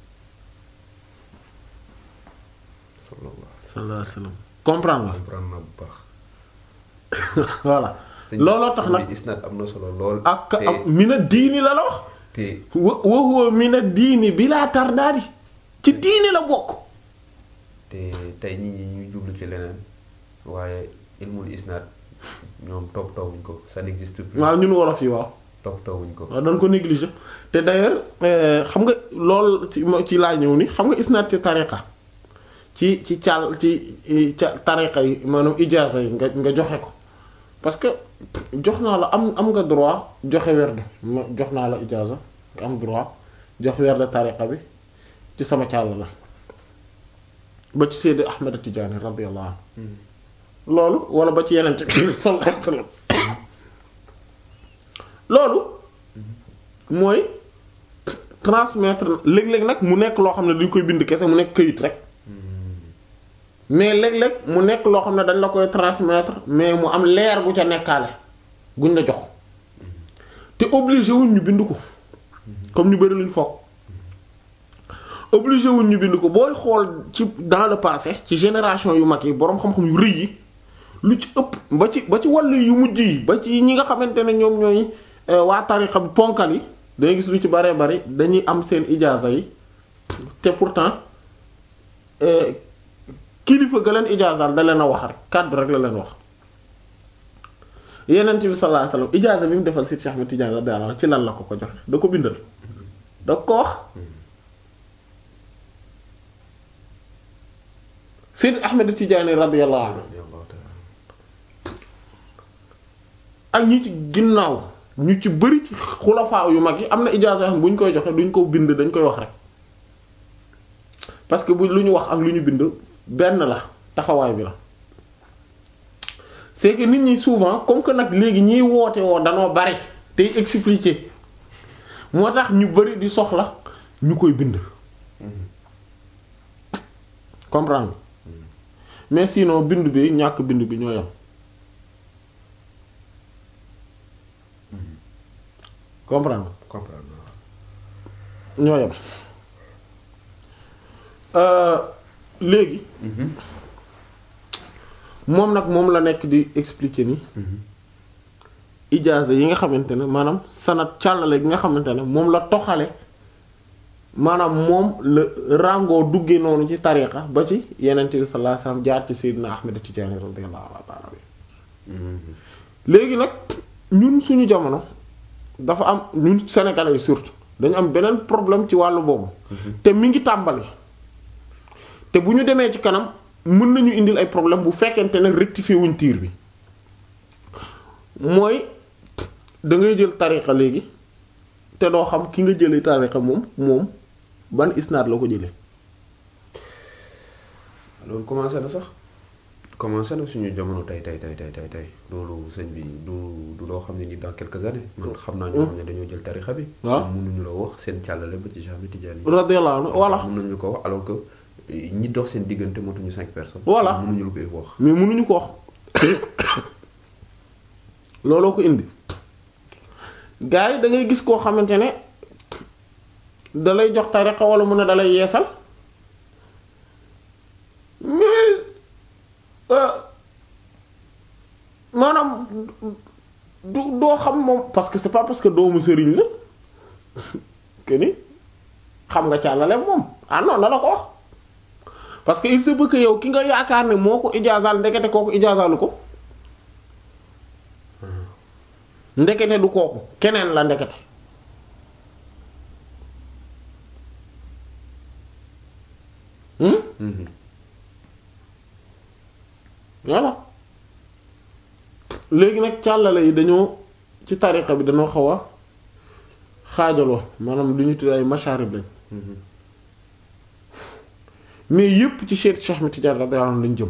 sallallahu sallallahu alayhi wa sallam comprendre nga comprendre na bu baax voilà sëñ bi- looloo tax sëñ nag bi isnaad am na solo lool ak te ak mina diini la la wax te wa wa huwa mina diini bilaa tardaadi ci diini la bokk te tey nit ñi ñuy jublu ci leneen waaye ilmul isnaad ñoom toppatoowuñ ko ça n'existe plus waaw ñun wolof yi waaw toppatoowuñ ko waaw dañ ko négliger te d'ailleurs euh, xam nga lool ci mo- ci laa ñëw ni xam nga isnaad ci tariqa ci ci caal ci eh, ca tariqa yi maanaam ijaaza yi nga nga joxe ko parce que jox naa la am am nga droit joxe werd ma jox naa la ijaaza nga am droit jox werd tariqa bi ci sama càll la ba ci Seydi Ahmed Tidiane radiyallahu anhu loolu wala ba ci yeneen sallallahu alayhi wasallam loolu mooy transmettre léeg-léeg nag mu nekk loo xam ne duñ koy bind kese mu nekk këyit rek mais léeg-léeg mu nekk loo xam ne dañ la koy transmettre mais mu am leer gu ca nekkaale guñ la jox te obligé wuñ ñu bind ko comme ñu bari luñ foog obligé wuñ ñu bind ko booy xool ci dans le passé ci génération yu mag yi boroom xam-xam yu rëy yi lu ci ëpp ba ci ba ci wàllu yu mujj yi ba ci ñi nga xamante ne ñoom ñooy waa tarixa bi ponkal yi dangay gis lu ci baree bari dañuy am seen ijaaza yi te pourtant kilifa ga leen ijaazaal da leen a wax rek kàddu rek la leen wax yenent bi sallallahu alayhi wasallam ijaaza bi mu defal Seydi Cheikh Ahmed Tidiane radiyallahu anhu ci lan la ko ko joxe da ko bindal da ko wax Seydi Ahmed Tidiane radiyallahu anhu ak ñi ci ginnaaw ñu ci bëri ci xulafaa yu mag yi am na ijaaza yoo xam bu ñu koy joxe duñ ko bind dañ koy wax rek parce que bu lu ñu wax ak lu ñu bind benn la taxawaay bi la c'est que nit ñi souvent comme que nag léegi ñiy woote woo danoo bari tey expliquer moo tax ñu bari di soxla ñu koy bind comprendre mais sinon bind bi ñàkk bind bi ñoo yam comprendre comprendre ñoo yam léegi moom nag moom la nekk di expliquer ni ijaaza yi nga xamante ne maanaam sanat càllale gi nga xamante ne moom la toxale maanaam moom la ràngoo dugge noonu ci tariqa ba ci yenent bi sallallahu alayhi wasallam jaar ci Seydina Ahmed Tidiane radiyallahu ta'ala léegi nag ñun suñu jamono dafa am ñun sénégalais yi surtout dañu am beneen problème ci wàllu boobu te mi ngi tàmbali te bu ñu demee ci kanam mën nañu indil ay problème bu fekkente ne rectifier wuñ tiir bi mooy da ngay jël tariqa léegi te doo xam ki nga jëlee tariqa moom moom ban isnaad la ko jëlee loolu commencé na sax commencé na suñu jamono tey tey tey tey tey tey loolu sëñ bi du du loo xam ne ni dans quelques années man xam naa ñoo xam ne dañoo jël tarixa bi waaw mënuñu la wax seen càllale ba ci Cheikh Ahmed Tidiane radiyallahu anhu voilà mënuñu ko wax alors que ñi dox seen diggante motuñu cinq personnes Voilà. mënuñu lu koy wax mais mënuñu ko wax looloo ko indi gars yi da ngay gis koo xamante ne da lay jox tariqa wala mu ne da lay yeesal mais euh, maanaam du doo xam moom parce que c'est pas parce que doomu sëriñ la que ni xam nga càllale moom ah non na la ko wax parce que il se peut que yow ki nga yaakaar ne moo ko ijaazaal ndekete kooku ijaazaalu ko ndekete du kooku keneen la ndekete hmm Mhm. voilà léegi nag càllale yi dañoo ci tariqa bi dañoo xaw a xaajaloo maanaam lu ñu tudd ay masharib lañ Mhm. mais yépp ci Cheikh Cheikh Ahmed Tidiane radiyallahu anhu lañ jëm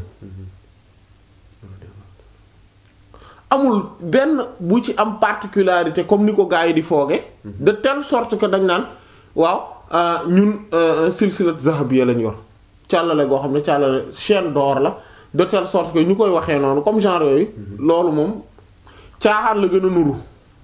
amul benn bu ci am particularité comme ni ko gars yi di fooge de telle sorte que dañ naan waaw euh, ñun euh, silsilat zahabiyya lañ yor càllale goo xam ne càllale chaîne d'or la de telle sorte que ñu koy waxee noonu comme genre yooyu loolu moom caaxaan la gën a nuru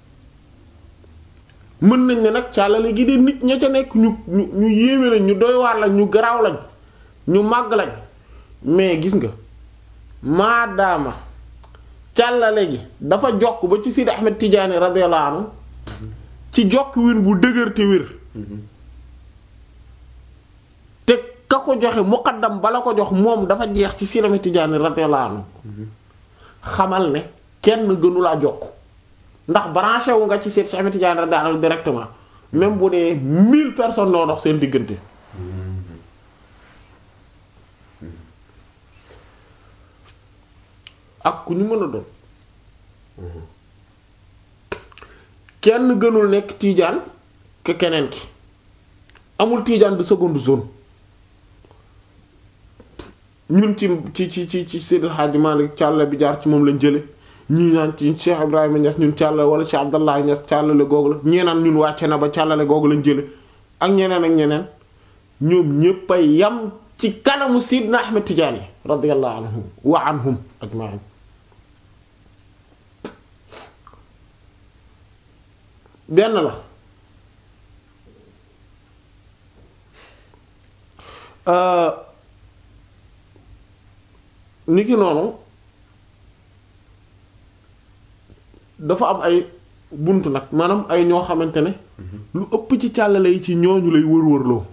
mën nañ ne nag càllale gi de nit ña ca nekk ñu ñu ñu yéeme lañ ñu doy waar lañ ñu garaaw lañ ñu màgg lañ mais gis nga maadaama càllale gi dafa jokk ba ci Sidi Ahmed Tidiane radiyallahu anhu ci jokk win bu dëgër te wér te ka ko joxe muqaddam bala ko jox moom dafa jeex ci Sidi Ahmed Tidiane radiyallahu anhu xamal ne kenn gënu laa jokk ndax branché wu nga ci Sidi Ahmed Tidiane radiyallahu anhu directement même bu dee mille personnes noo dox seen diggante ak ku ñu mën a doon kenn gënul nekk tiijaan ke keneen ki amul tiijaan de seconde zone ñun ci ci ci ci ci Seydi El Hadji Malick càlla bi jaar ci moom lañ jële ñii naan ci Cheikh Ibrahima Niass ñun càlla wala Cheikh Abdallah Niass càllale googu la ñee naan ñun wàcce na ba càllale googu lañ jële ak ñeneen ak ñeneen ñoom ñépp a yam ci kanamu Sidna Ahmed Tidiane radiyallahu anhum wa anhum ajma'in benn la niki noonu dafa am ay bunt nag maanaam ay ñoo xamante ne lu ëpp ci càllale yi ci ñooñu lay wër-wërloo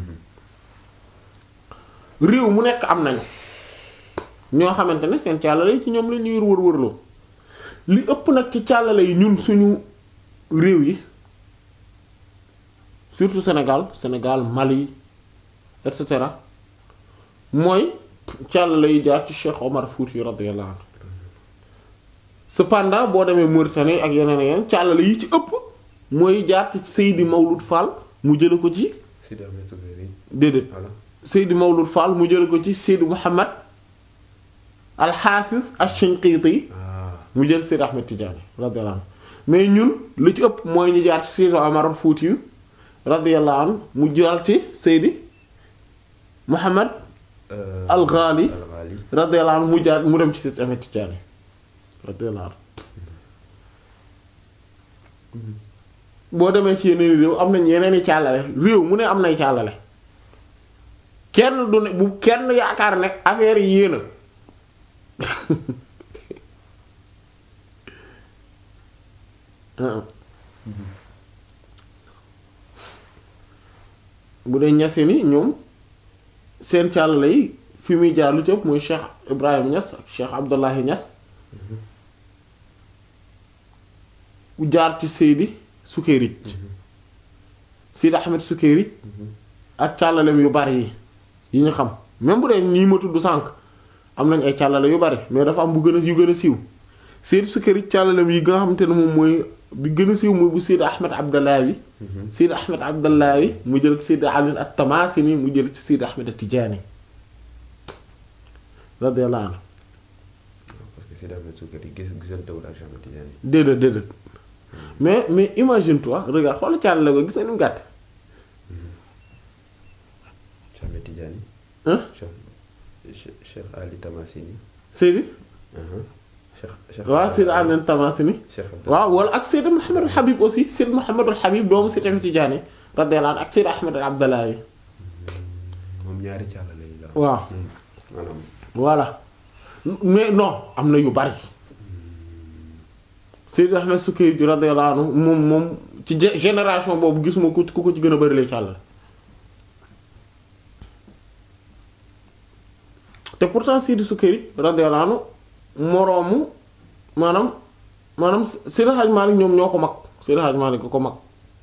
réew mu nekk am nañu ñoo xamante ne seen càllale yi ci ñoom la ñuy wër-wërloo li ëpp nag ci càllale yi ñun suñu réew yi surtout Sénégal Sénégal Mali et cetera mooy càllale yi jaar ci Cheikh Omar Fouti radiyallahu anhu cependant boo demee Mauritanie ak yeneen ak yeneen càllale yi ci ëpp mooy jaar ci Seydi Mawlud Fall mu jële ko ci Sidi Ahmed Sukayri déedéet voilà Seydi Mawlud Fall mu jële ko ci Seydi Mouhammad al-Hafiz ash-Shinqiti ah mu jël Seydi Ahmed Tidiane radiyallahu anhu mais ñun lu ci ëpp mooy ñu jaar ci Seydi Omar Fouti yu radiyallahu anhu mu jaar ci Seydi Mouhammad euh, al-Ghali al-Ghali radiyallahu anhu mu jaar mu dem ci Seydi Ahmed Tidiane radiyallahu anhu boo demee ci yeneen réew am nañ yeneen i càllale réew mu ne am nay càllale kenn du ne bu kenn yaakaar ne affaire yi yéena bu dee ñase ni ñoom seen càllale yi fi muy jaar lu cëpp mooy Cheikh Ibrahim Niass ak Cheikh Abdullahi Niass bu jaar ci Seydi Sukayrij Seydi Ahmed Sukayrij ak càllalem yu bari yi yi ñu xam même bu dee ñii ma tudd sànq am nañ ay càllale yu bari mais dafa am bu gën a yu gën a siiw Seydi Sukayrij càllalem yi nga xamante ne moom mooy bi gën a siiw mooy bu Seydi Ahmed Abdallahi Seydi Ahmed Abdallahi mu jël ci Seydi Ali at-Tamasini mu jël ci Seydi Ahmed at-Tijani radiyallahu anhu parce que Sidi Ahmed Sukayri gis gisantewul ak Cheikh Ahmed Tidiane déedéet déedéet mais mais imagine toi regarde xoolal càllale ko gis nga ni mu gàtt Cheikh Ahmed Tidiane hein Cheikh Cheikh Cheikh Ali Tamasini Seydi uh-huh. Cheikh Cheikh waaw Seydi Ali at-Tamasini Cheikh Abdallah waaw wala ak Seydi Mouhamadul Habib aussi Seydi Mouhamadul Habib doomu Seydi Ahmed Tidiane radiyallahu anhu ak Seydi Ahmed Abdallahi moom ñaari càllale yi la waaw Hmm. maanaam voilà mais non am na yu bari Seydi Ahmed Sukayri radiyallahu anhu moom moom ci gé- génération boobu gisuma ku ku ko ci gën a bari lay càllale te pourtant Seydi Sukayri radiyallahu anhu moroomu maanaam maanaam Seydi Hadj Malick ñoom ñoo ko mag Seydi Hadj Malick ko mag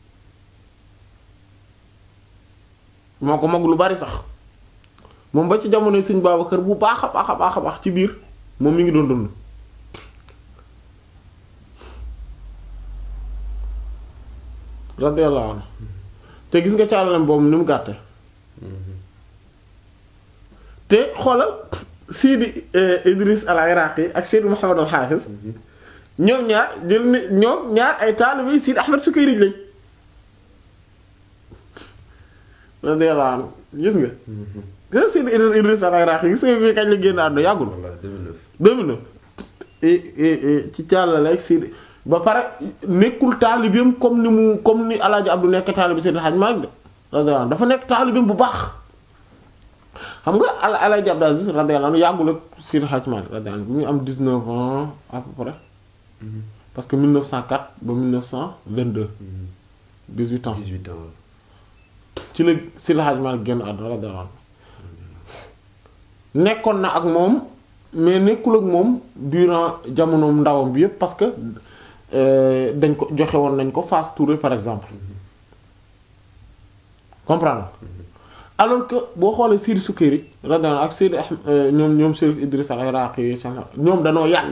moo ko mag lu bari sax moom ba ci jamonoy sëñ Babacar bu baax a baax a baax a baax ci biir moom mi ngi doon dund radiyallahu anhu te gis nga càllalem boobu ni mu gàtte te xoolal Sidi Idris al-Iraqi ak Sidi Muhammad al-Hafiz ñoom ñaar jël ni ñoom ñaar ay taalibe Sidi Ahmed Sukayri lañ radiyallahu anhu gis nga gis nga Sidi Idris al-Iraqi gis nga bi kañ la génn àdduna yàggul voilà 2009 2009 et et et ci càllale ak Sidi ba pare nekkul taalibeem comme ni mu comme ni El Hadj Abdou nekk taalibe Seydi Hadj Malick de radiyallahu anhu dafa nekk taalibeem bu baax xam nga El El Hadj Abdou Aziz radiyallahu anhu yàggul ak Seydi Hadj Malick radiyallahu anhu bi muy am 19 ans à peu près parce que 1904 ba 1922 18 ans 18 ans ci la Seydi Hadj Malick génn àdduna radiyallahu anhu nekkoon na ak moom mais nekkul ak moom durant jamonoom ndawam bi yépp parce que euh, dañ ko joxe woon nañ ko Fass Touré par exemple comprendre alors que boo xoolee Seydi Sukayri radiyallahu anhu ak Seydi Ahmed euh, ñoom ñoom Chérif Idriss al-Iraqi yi ñoom danoo yàgg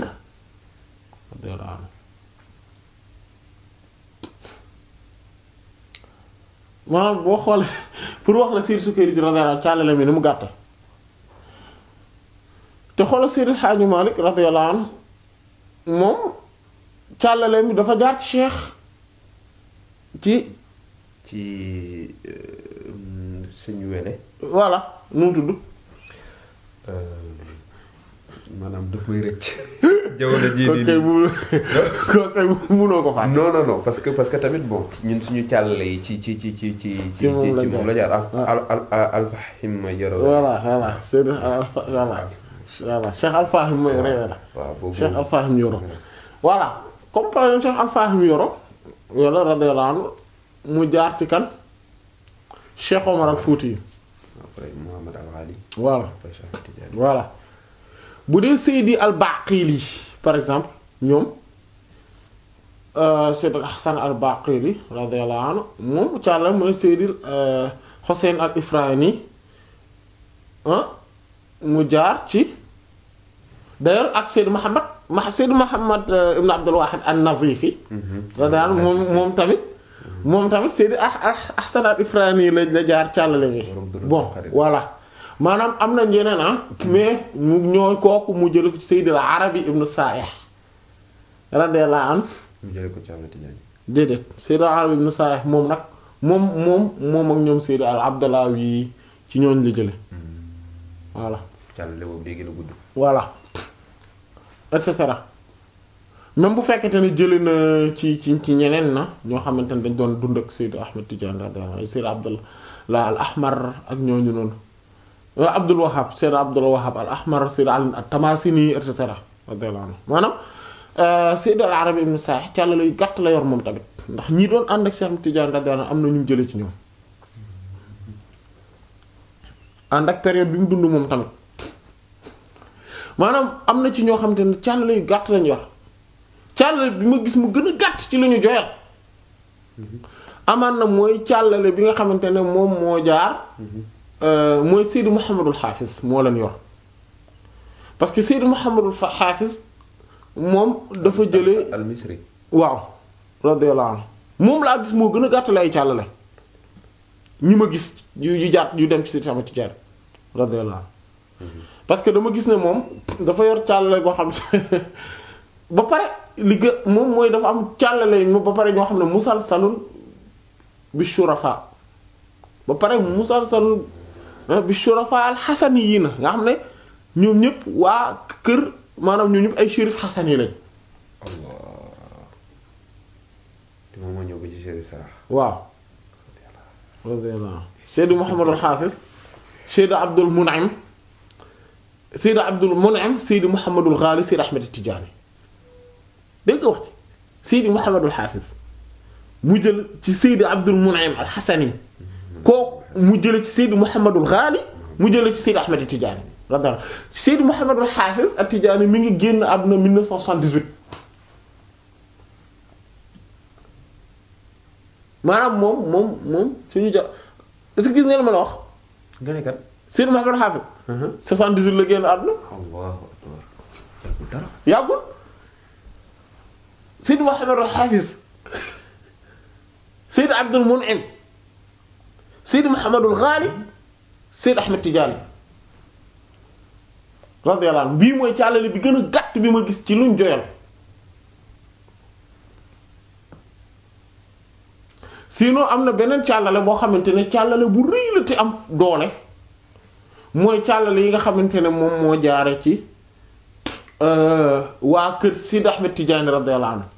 radiyallahu anhu maanaam boo xoolee pour wax la Seydi Sukayri ji radiyallahu anhu càllale mi ni mu gàtte te xoolal Seydi Hadji Malick radiyallahu anhu moom càllale mi dafa jaar ci cheikh ci ci sëñ wele voilà nu mu tudd maanaam daf may rëcc jamono jii kooku nii kay mu kooku kay munoo ko fàtte non non non parce que parce que tamit bon ñun suñu càllale yi ci ci ci ci ci ci Ci moom la ci moom la jaar jaar. al al al alfahim yoro voilà voilà Seydi Alpha voilà voilà Cheikh Alfahim mooy réew la waaw boobu Cheikh Alfahim Yoro voilà comme par exemple Cheikh Alfahim Yoro yàlla radiyallahu anhu mu jaar ci kan Cheikh Omar al Fouti yi après Mouhamad al Ghali voilà après Cheikh Tidiane voilà bu dee Seydi al Baqili par exemple ñoom euh, Seydi Hassan al Baqili radiyallahu anhu moom càlla mooy Seydi euh, Hussein al Ifrani ah mu jaar ci d'ailleurs ak Seydi Muhammad ma Seydi Muhammad euh, ibn Abdul Wahid an-Nazifi radiyallahu anhu moom moom tamit moom tamit Seydi ah ah Hassan al Ifrani la la jaar càllale gi Borom dërëm bon xarit. voilà maanaam am na ñeneen ah mais mu ñooy kooku mu jël ko ci Seydi al Arabi ibn Sa'ih radiyallahu anhu mu jëlee ko ci Ahmed Tidiane déedéet Seydi al Arabi ibn Sa'ih moom nag moom moom moom ak ñoom Seydi al Abdallawi ci ñooñ la jële voilà càllale boobu day gën a gudd voilà et cetera même bu fekkente ne jëlee na ci ci ci ñeneen na ñoo xamante ne dañ doon dund ak Seydi Ahmed Tidiane radiyallahu anhu Seydi Abdullah al Ahmar ak ñooñu noonu waaw Abdul Wahhab Seydi Abdul Wahhab al Ahmar Seydi Ali at-Tamasini et cetera radiyallahu anhu maanaam Seydi al Arabi ibn Sa'ih càllale yu gàtt la yor moom tamit ndax ñi doon ànd ak Cheikh Ahmed Tidiane radiyallahu anhu am na ñu mu jëlee ci ñoom ànd ak période bi mu dund moom tamit maanaam am na ci ñoo xamante ne càllale yu gàtt lañu yor càllale bi ma gis mu gën a gàtt ci la ñu joyal amaan na mooy càllale bi nga xamante ne moom moo jaar euh, mooy Seydi Mouhamadul Hafiz moo leen yor parce que Seydi Mouhamadul Fa- Hafiz moom dafa jëlee al misri waaw radiyallahu anhu moom laa gis moo gën a gàtt lay càllale ñi ma gis yu yu jaar yu dem ci Seydi Ahmad Tidiane radiyallahu anhu parce que dama gis ne moom dafa yor càllale goo xam ne ba pare li gë moom mooy dafa am càllale yi ba pare ñoo xam ne musalsalun bi shurafa ba pare musalsalun bi shurafa al xasani yi na nga xam ne ñoom ñëpp waa kër maanaam ñoom ñëpp ay shérif xasan yi lañ allah te moom moo ñëw ba ci Chérif Sarah waaw radiyallahu Seydi Muhammadul Hafiz Seydi Abdul Mun'im Seydi Abdul Mun'im Seydi Muhammadul Ghali Seydi Ahmed Tidiane dégg nga wax ci Seydi Muhammadul Hafiz mu jël ci Seydi Abdul Mun'im al-Hasani kooku mu jële ci Seydi Muhammadul Ghali mu jële ci Seydi Ahmed Tidiane radiyallahu Seydi Muhammadul Hafiz at-Tidiane mi ngi génn àdduna 1978 maanaam moom moom moom suñu ja est-ce que gis ngeen ma la wax nga ne kat Seydi Muhammadul Hafiz 78 la génn àdduna allahu akbar yàggul dara yàggul Seydi Muhammadul Hafiz Seydi Abdul Mun'im Seydi Muhammadul Ghali Seydi Ahmed Tidiane radiyallahu anhu bii mooy càllale bi gën a gàtt bi ma gis ci luñ joyal sinon am na beneen càllale boo xamante ne càllale bu rëy la te am doole mooy càllale yi nga xamante ne moom moo jaare ci euh, waa kër Sidi Ahmed Tidiane radiyallahu anhu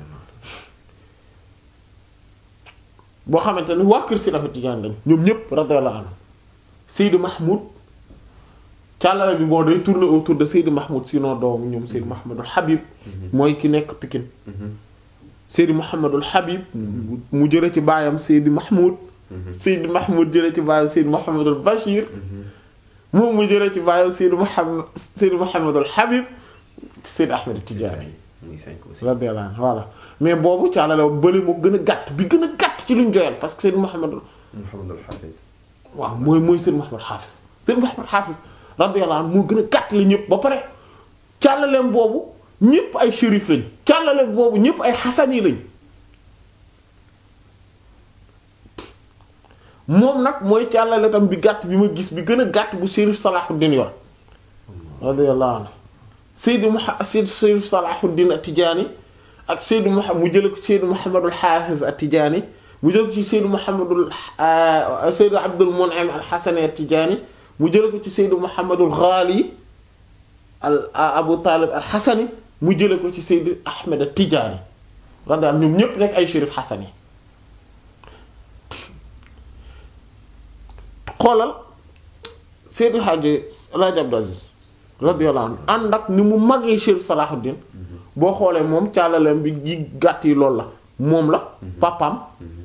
boo xamante ne waa kër Sidi Ahmed Tidiane lañ ñoom ñépp radiyallahu anhu Seydi Mahmoud càllale bi boo day tourner autour de Seydi Mahmoud sinon doomu ñoom Seydi Mahmoudul Habib mooy ki nekk Pikine Seydi Mouhamadul Habib mu jële ci baayam Seydi Mahmoud Seydi Mahmoud jële ci baayam Seydi Mouhamadul Bachir moom mu jële ci baayam Seydi Mouhamad Seydi Mouhamadul Habib Seydi Ahmed Tidiane muy cinq aussi radiyallahu anhu voilà mais boobu caalale bële moo gën a gàtt bi gën a gàtt ci luñ joyal parce que Seydi Mouhamadul Mouhamadul Hafiz waaw mooy mooy Seydi Mouhamad Hafiz Seydi Mouhamad Hafiz radiyallahu anhu moo gën a gàtt la ñëpp ba pare càllaleem boobu ñëpp ay shérif lañ càllaleem boobu ñëpp ay xasan yi lañ moom nag mooy càllale tam bi gàtt bi ma gis bi gën a gàtt bu Chérif Salahuddin yor radiyallahu anhu Seydi Muha Seydi Chérif Salahuddin At-Tidjânî ak Seydi Muhammad mu jële ko ci Seydi Muhammadul Hafiz At-Tidjânî mu jële ko ci Seydi Muhammadul Seydi Abdul Mun'im Al-Hasani At-Tidjânî mu jële ko ci Seydi Muhammadul Ghali al Abu Talib Al-Hasani mu jële ko ci Seydi Ahmed At-Tidjânî radiyallahu ñoom ñépp nekk ay Chérif Hasani xoolal Seydi Hadji El Hadji Abdou Aziz radiyallahu anhu ànd ak ni mu magee Chérif Salahuddin boo xoolee moom càllaleem bi yi gàtt yi loolu la moom la papam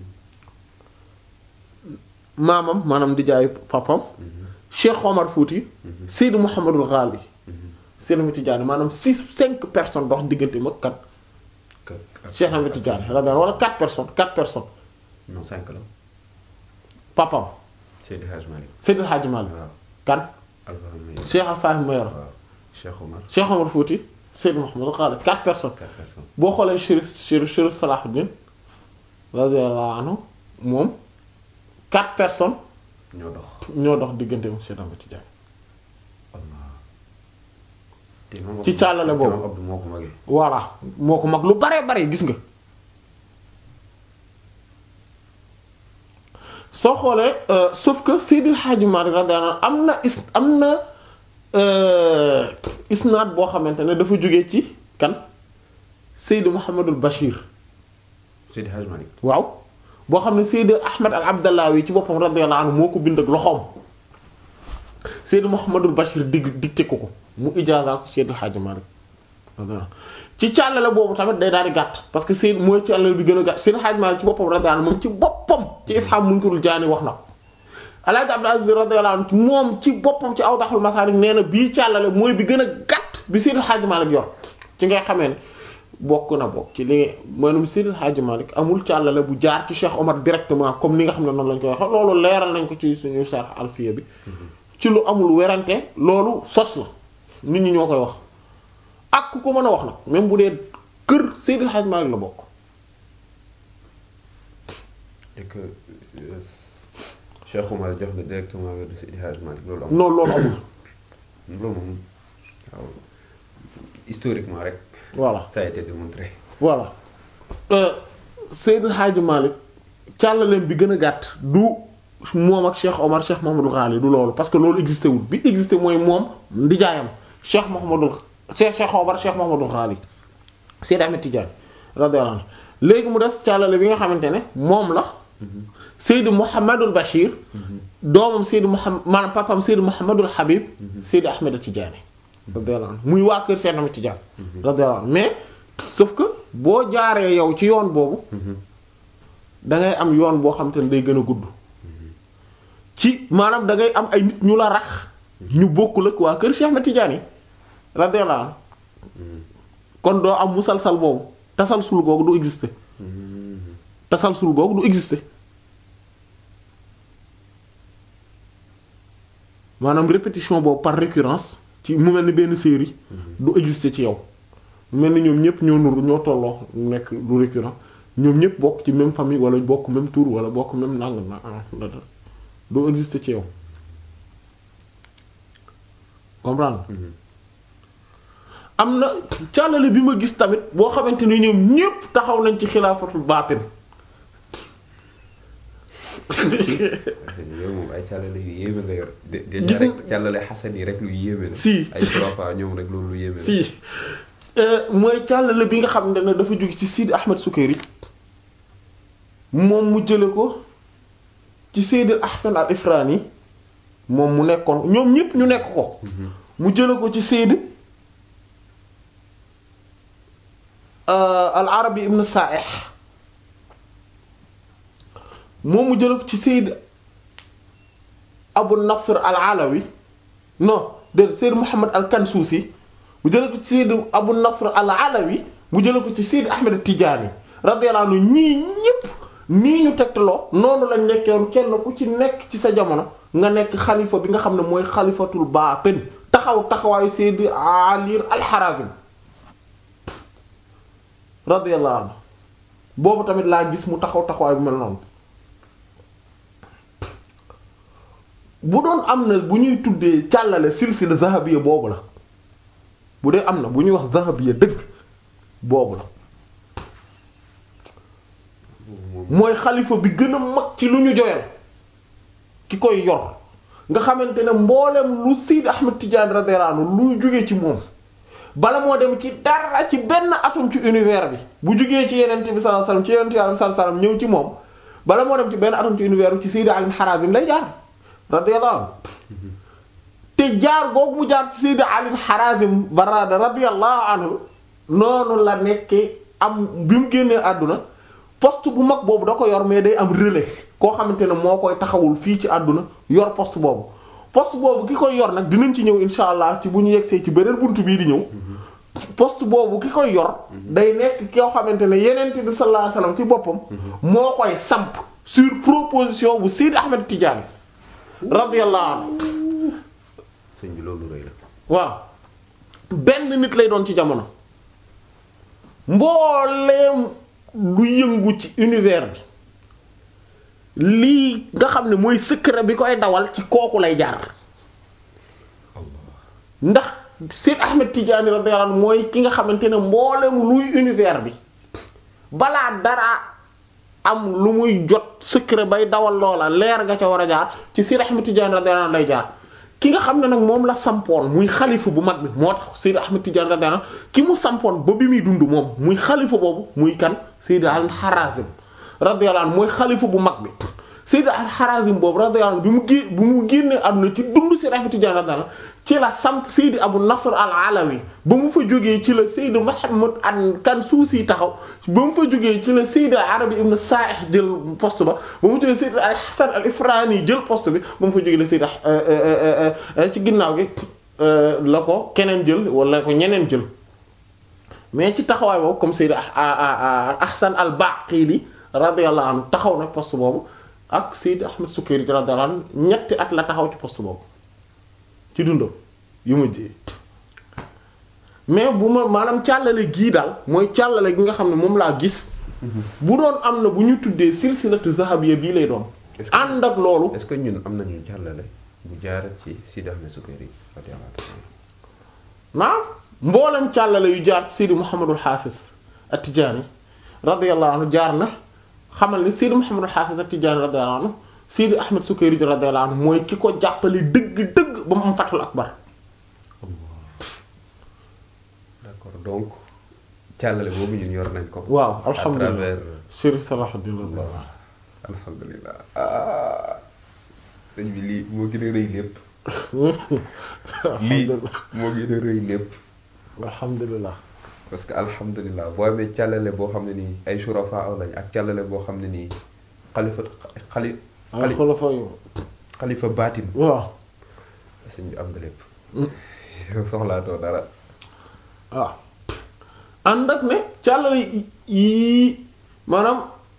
maamam maanaam di jaay papam Cheikh Omar Fouti Seydi Mouhamadul Ghali Seydi Ahmed Tidiane maanaam six cinq personnes dox diggante mag kat Cheikh Ahmed Tidiane radiyallahu wala quatre personnes quatre personnes non cinq la papam Seydi Hadj Malick Seydi Hadji Malick waaw kan Alpha Mayoro Cheikh Alfahim Mayoro waaw Cheikh Omar Cheikh Omar Fouti Seydi Mouhamadul Ghali quatre personnes quatre personnes boo xoolee Chérif Chérif Chérif Salahuddin radiyallahu anhu moom quatre personnes ñoo dox ñoo dox diggante mu Cheikh Ahmed Tidiane Allah te moom Ci càllale boobu. moom Abdou moo ko magee voilà moo ko mag lu bare bare gis nga soo xoolee euh, sauf que Seydil Hadji Malick radiyallahu anhu am na is am na euh, isnaad boo xamante ne dafa jóge ci kan Seydi Mouhamadul Bachir Seydi Hadj Malick waaw boo xam ne Seydi Ahmed al Abdallawi ci boppam radiyallahu anhu moo ko bind ak loxoom Seydi Mouhamadul Bachir dig dicté ko ko mu ijaaza ko Seydi Hadji Malick radiyallahu anhu ci càllale boobu tamit day daal di gàtt parce que Seydi mooy càllale bi gën a gàtt Seydi Hadji Malick ci boppam radiyallahu anhu moom ci boppam ci Ifham Munkirul Jaani wax na ko Alaaji Abdou Aziz radiyallahu anhu moom ci boppam ci Awdahul Masaarik nee na bii càllale mooy bi gën a gàtt bi Seydi Hadji Malick yor ci ngay xamee ne bokk na bokk ci li nga maanaam Seydi Hadji Malick amul càllale bu jaar ci Cheikh Omar directement comme li nga xam ne noonu lañ koy waxee loolu leeral nañ ko ci suñu Sharh Alfiya bi ci lu amul werante loolu sos la nit ñi ñoo koy wax ak ku ko mën a wax nag même bu dee kër Seydi Hadji Malick la bokk et que euh, Cheikh Omar jox la directement wér de Seydi Hadj Malick loolu am non loolu amul loolu moom waaw historiquement rek voilà ça a été démontré voilà euh, Seydi Hadji Malick càllaleem bi gën a gàtt du moom ak Cheikh Omar Cheikh Mouhamadou Ghali du loolu parce que loolu existé wul bi existé mooy moom ndijaayam Cheikh Mouhamadou Cheikh Cheikh Omar Cheikh Mouhamadou Ghali Seydi Ahmed Tidiane radiyallahu anhu léegi mu des càllale bi nga xamante ne moom la Seydi Mouhamadul Bachir doomam Seydi Mouhamad maanaam papam Seydi Mouhamadul Habib Seydi Ahmed Tidiane radiyallahu anhu muy waa kër Seydi Ahmed Tidiane radiyallahu anhu mais sauf que boo jaaree yow ci yoon boobu dangay am yoon boo xam te ne day gën a gudd ci maanaam dangay am ay nit ñu la rax ñu bokkul ak waa kër Cheikh Ahmed Tidiane radiyallahu anhu kon doo am musalsal boobu tasalsul googu du exister tasalsul googu du exister maanaam répétition boobu par récurrence ci mu mel ni benn série du exister ci yow mu mel ni ñoom ñëpp ñoo nuru ñoo tolloo nekk du récurrent ñoom ñëpp bokk ci même famille wala bokk même tour wala bokk même nang na du exister ci yow comprendre am na càllale bi ma gis tamit boo xamante ni ñoom ñépp taxaw nañ ci xilaafatul baatin yow moom ay càllale yu yéeme nga yor. de de Gis rek càllale xasan yi rek lu yéeme la. Si. ay trois fois ñoom rek loolu lu yéeme la. si mooy càllale bi nga xam ne dafa jóge ci Sidi Ahmed Sukayri moom mu jële ko ci Seydi Ahsan al Ifrani moom mu nekkoon ñoom ñépp ñu nekk ko mu jële ko ci Seydi al Arabi ibn Sa'ih moom mu jële ko ci Seydi Abu Nasr al Alawi non de Seydi Muhammad al Kansuusi mu jële ko ci Seydi Abu Nasr al Alawi mu jële ko ci Seydi Ahmed Tidiane radiyallahu anhu ñii ñépp nii ñu tegtaloo noonu lañ nekkoon kenn ku ci nekk ci sa jamono nga nekk xalifa bi nga xam ne mooy xalifatul baatin taxaw taxawaayu Seydi Ali al-Harazim radiyallahu anhu boobu tamit laa gis mu taxaw taxawaay bu mel noonu bu doon am na bu ñuy tuddee càllale silsila zahabiya boobu la bu dee am na bu ñuy wax zahabiya dëgg boobu la mooy xalifa bi gën a mag ci lu ñu joyal ki koy yor nga xamante ne mboolem lu Sidi Ahmed Tidiane radiyallahu anhu lu jógee ci moom bala moo dem ci dara ci benn atom ci univers bi bu jógee ci yeneen bi sallallahu alayhi wasallam ci yeneen bi sallallahu alayhi wasallam ñëw ci moom bala moo dem ci benn atom ci univers bi ci Sidi Ali Harazim lay jaar radiyallahu anhu te jaar googu mu jaar ci Sidi Ali Harazim barada radiyallahu anhu noonu la nekkee am bi mu génnee àdduna poste bu mag boobu da ko yor mais day am relais koo xamante ne moo koy taxawul fii ci àdduna yor poste boobu poste boobu ki koy yor nag dinañ ci ñëw insha allah ci bu ñu yegsee ci beneen buntu bii di ñëw poste boobu ki koy yor day nekk koo xamante ne yeneen bi sallallahu alayhi wasallam ci boppam moo koy samp sur proposition bu Sidi Ahmed Tidiane radiyallahu anhu sëñ bi loolu rëy la. waaw benn nit lay doon ci jamono mbooleem lu yëngu ci univers bi lii nga xam ne mooy secret bi koy dawal ci kooku lay jaar ndax Seyd Ahmed Tidiane radiyallahu anhu mooy ki nga xamante ne mbooleem luy univers bi balaa dara am lu muy jot secret bay dawal loola leer nga ca war a jaar ci Seyd Ahmed Tidiane radiyallahu anhu lay jaar ki nga xam ne nag moom la sampoon muy xalifa bu mag bi moo tax Seyd Ahmed Tidiane radiyallahu anhu ki mu sampoon ba bi muy dund moom muy xalifa boobu muy kan Seyd al Harazim radiyallahu anhu mooy xalifa bu mag bi Seyd al Harazim boobu radiyallahu anhu bi mu gé bi mu génnee àdduna ci dund Seyd Ahmed Tidiane radiyallahu anhu ci la samp Seydi Abu Nasr al Alawi ba mu fa jógee ci la Seydi Muhammad an kan suusi taxaw ba mu fa jógee ci la Seydi Arabi ibn Sa'ih jël poste ba ba mu jógee Seydi al Hasan al Ifrani jël poste bi ba mu fa jógee la Seydi ci ginnaaw gi la ko keneen jël wala ko ñeneen jël mais ci taxawaay boobu comme Seydi Ahsan al Baqili radiyallahu anhu taxaw na poste boobu ak Seydi Ahmed Sukayri radiyallahu anhu ñetti at la taxaw ci poste boobu ci dundam yu mujj mais bu ma maanaam càllale gii daal mooy càllale gi nga xam ne moom laa gis bu doon am na bu ñu tuddee silsilatu zahabiyya bii lay doon ànd ak loolu est-ce que ñun am nañu jàllale bu jaar ci Sidi Ahmed Sukayri radiyallahu anhu naam mboolem càllale yu jaar ci Seydi Muhammadul Hafiz at-Tijani radiyallahu anhu jaar na xamal ni Seydi Muhammadul Hafiz at-Tijani radiyallahu anhu Seydi Ahmed Sukayri radiyallahu anhu mooy ki ko jàppale dëgg-dëgg ba mu am fatul akbar d'accord donc càllale boobu ñun yor nañ ko. waaw à alhamdulilah travers Chérif Salahuddin radiyallahu alhamdulilah ah sëñ bi lii moo gën a rëy lépp. lii moo gën a rëy lépp. alhamdulilah parce que alhamdulilah boo amee càllale boo xam ne nii ay surafa lañ ak càllale boo xam ne nii xalifa xali ay xali xulafa yu xalifa baatin waaw sëñ bi am nga lépp. yow soxlaatoo dara. waaw ànd ak ne càllale yii maanaam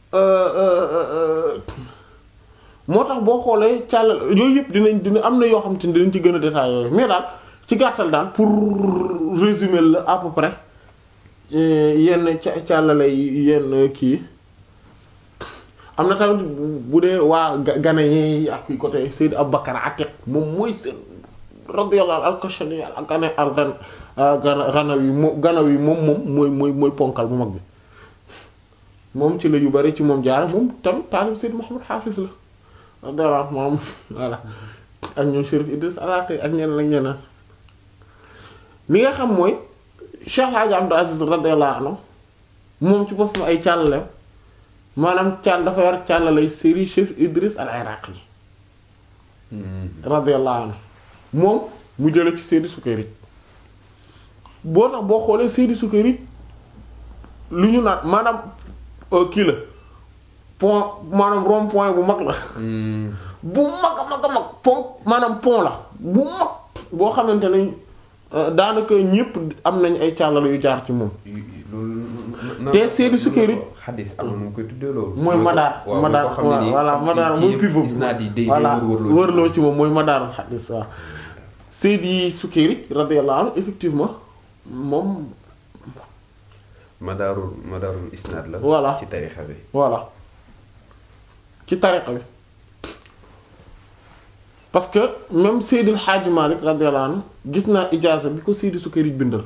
moo tax boo xoolee càllale yooyu yëpp dinañ dina am na yoo xam te ne dinañ ci gën a détaillé yooyu mais daal ci gàttal daal pour résumer la à peu près yenn ca càllale yi yenn kii am na tamit bu dee waa ga- Gana yi ak côté Seydou Aboubacar Atiq moom mooy seen radiyallahu al-Kashani al Gana al Gana Gana Ganawi moom Ganawi moom moom mooy mooy mooy ponkal bu mag bi moom ci la yu bari ci moom jaar moom tamit taalib Seydou Mouhamed Hafiz la radiyallahu anhu moom voilà ak ñoom Chérif Idriss Alaqi ak ñeneen ak ñeneen li nga xam mooy Cheikh Hadji Abdou Aziz radiyallahu anhu moom ci boppam ay càllaleem maanaam càll dafa yor càllalay série Chérif Idriss al Iraqi radiyallahu anhu moom mu jële ci Seydi Sukayri boo tax boo xoolee Seydi Sukayri lu ñu naan maanaam euh, kii la pont maanaam rond point bu mag la bu mag a mag a mag pont maanaam pont la bu mag boo xamante ne euh, daanaka ñépp am nañ ay càllala yu jaar ci moom loolu. Te Seydi Sukayri xadis am na nu mu koy tuddee loolu. mooy madaar waaw madaar mooy koo xam ne nii voilà madaar kii mooy yëpp pivot gis naa di day voilà day wër-wërloo wërloo ci moom mooy madaarul xadis waaw Seydi Sukayri radiyallahu anhu effectivement moom madaarul madaarul isnaad la. Voilà. ci tarixa bi. voilà ci tariqa bi parce que même Seydil Hadji Malick radiyallahu anhu gis naa ijaaza bi ko Seydi Sukayri bindal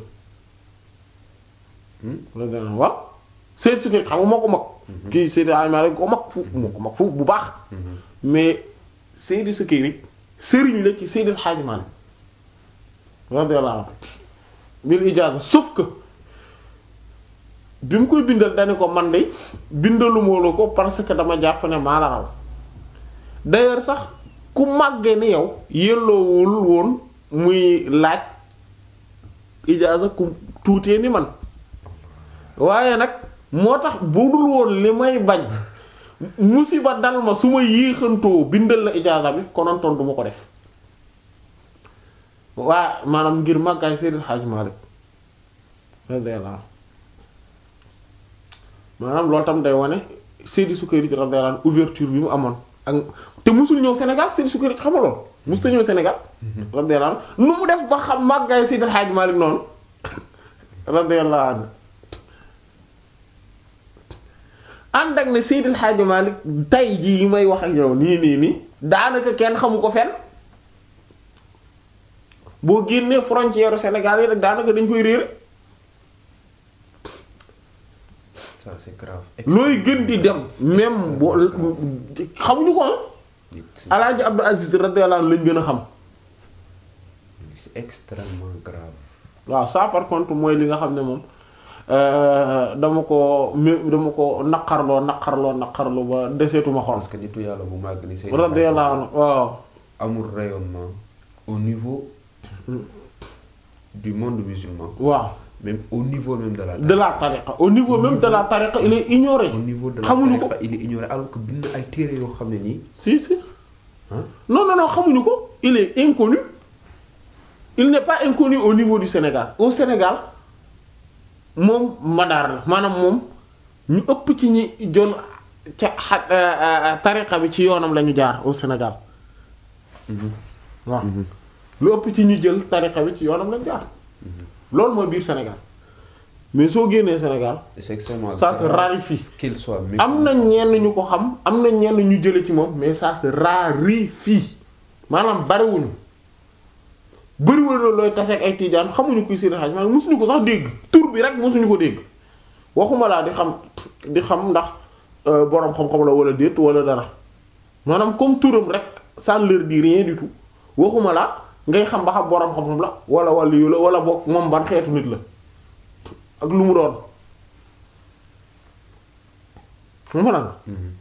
radiyallahu anhu waaw Seydi Sukayri xam nga moo ko mag kii Seydi Hadji Malick ko mag fu moo ko mag fu bu baax mais Seydi Sukayri sëriñ la ci Seydil Hadji Malick radiyallahu anhu bil ijaaza sauf que bi mu koy bindal dani ko man de bindaluma la ko parce que dama jàpp ne maa la raw d'ailleurs sax ku màggee ni yow yelloowul woon muy laaj ijaaza ku tuutee ni man waaye nag moo tax bu dul woon li may bañ musiba dal ma su ma yéexantoo bindal la ijaaza bi konontoon du ma ko def waa maanaam ngir màggaay Seydil Hadji Malick radiyallahu anhu maanaam loolu tam day wane Seydi Sukayri radiyallahu anhu ouverture bi mu amoon ak te musul ñëw Sénégal Seydi Sukayri xam nga loolu musul ñëw Sénégal radiyallahu anhu nu mu def ba xam màggaay Seydil Hadji Malick noonu radiyallahu anhu ànd ak ne Seydil Hadji Malick tay jii may wax ak yow nii nii nii daanaka kenn xamu ko fenn boo génnee frontière Sénégal yi rek daanaka dañ koy réere ça c'est grave. looy gën di dem même boo xamuñu ko ah Alaaji Abdou Aziz radiyallahu anhu lañ gën a xam c'est extrêmement grave. waaw ça par contre mooy li nga xam ne moom dama ko m dama ko naqarloo naqarloo naqarloo ba deseetuma xol parce que nitu yàlla bu màgg ni say radiyallahu anhu waaw amul rayonnement au niveau du monde musulman waaw même au niveau même de la de la tariqa au niveau même de la tariqa il est ignoré au niveau de la xamuñu ko tariqa, il est ignoré alors que bind ay téere yoo xam ne nii si si ah non non non xamuñu ko il est inconnu il n'est pas inconnu au niveau du Sénégal au Sénégal moom madaar la maanaam moom ñu ëpp ci ñi jël ca xa tariqa bi ci yoonam la ñu jaar au Sénégal waaw lu ëpp ci ñu jël tariqa bi ci yoonam la ñu jaar loolu mooy biir Sénégal mais soo génnee Sénégal c'est extrêmement ça se grave raréfie qu'il soit am na ñenn ñu ko xam am na ñenn ñu jële ci moom mais ça se raréfie maanaam bariwuñu bëriwul la looy taseeg ay tiijaan xamuñu kuy Seydi Hadji Malick mosuñu ko sax dégg tur bi rek mosuñu ko dégg waxuma laa di xam di xam ndax euh, boroom xam-xam la wala déet wala dara maanaam comme turam rek ça ne leur dit rien du tout waxuma laa ngay xam ba xam boroom xam-xam la wala wàllu yu la wala boog moom ban xeetu nit la ak lu mu doon xam nga lan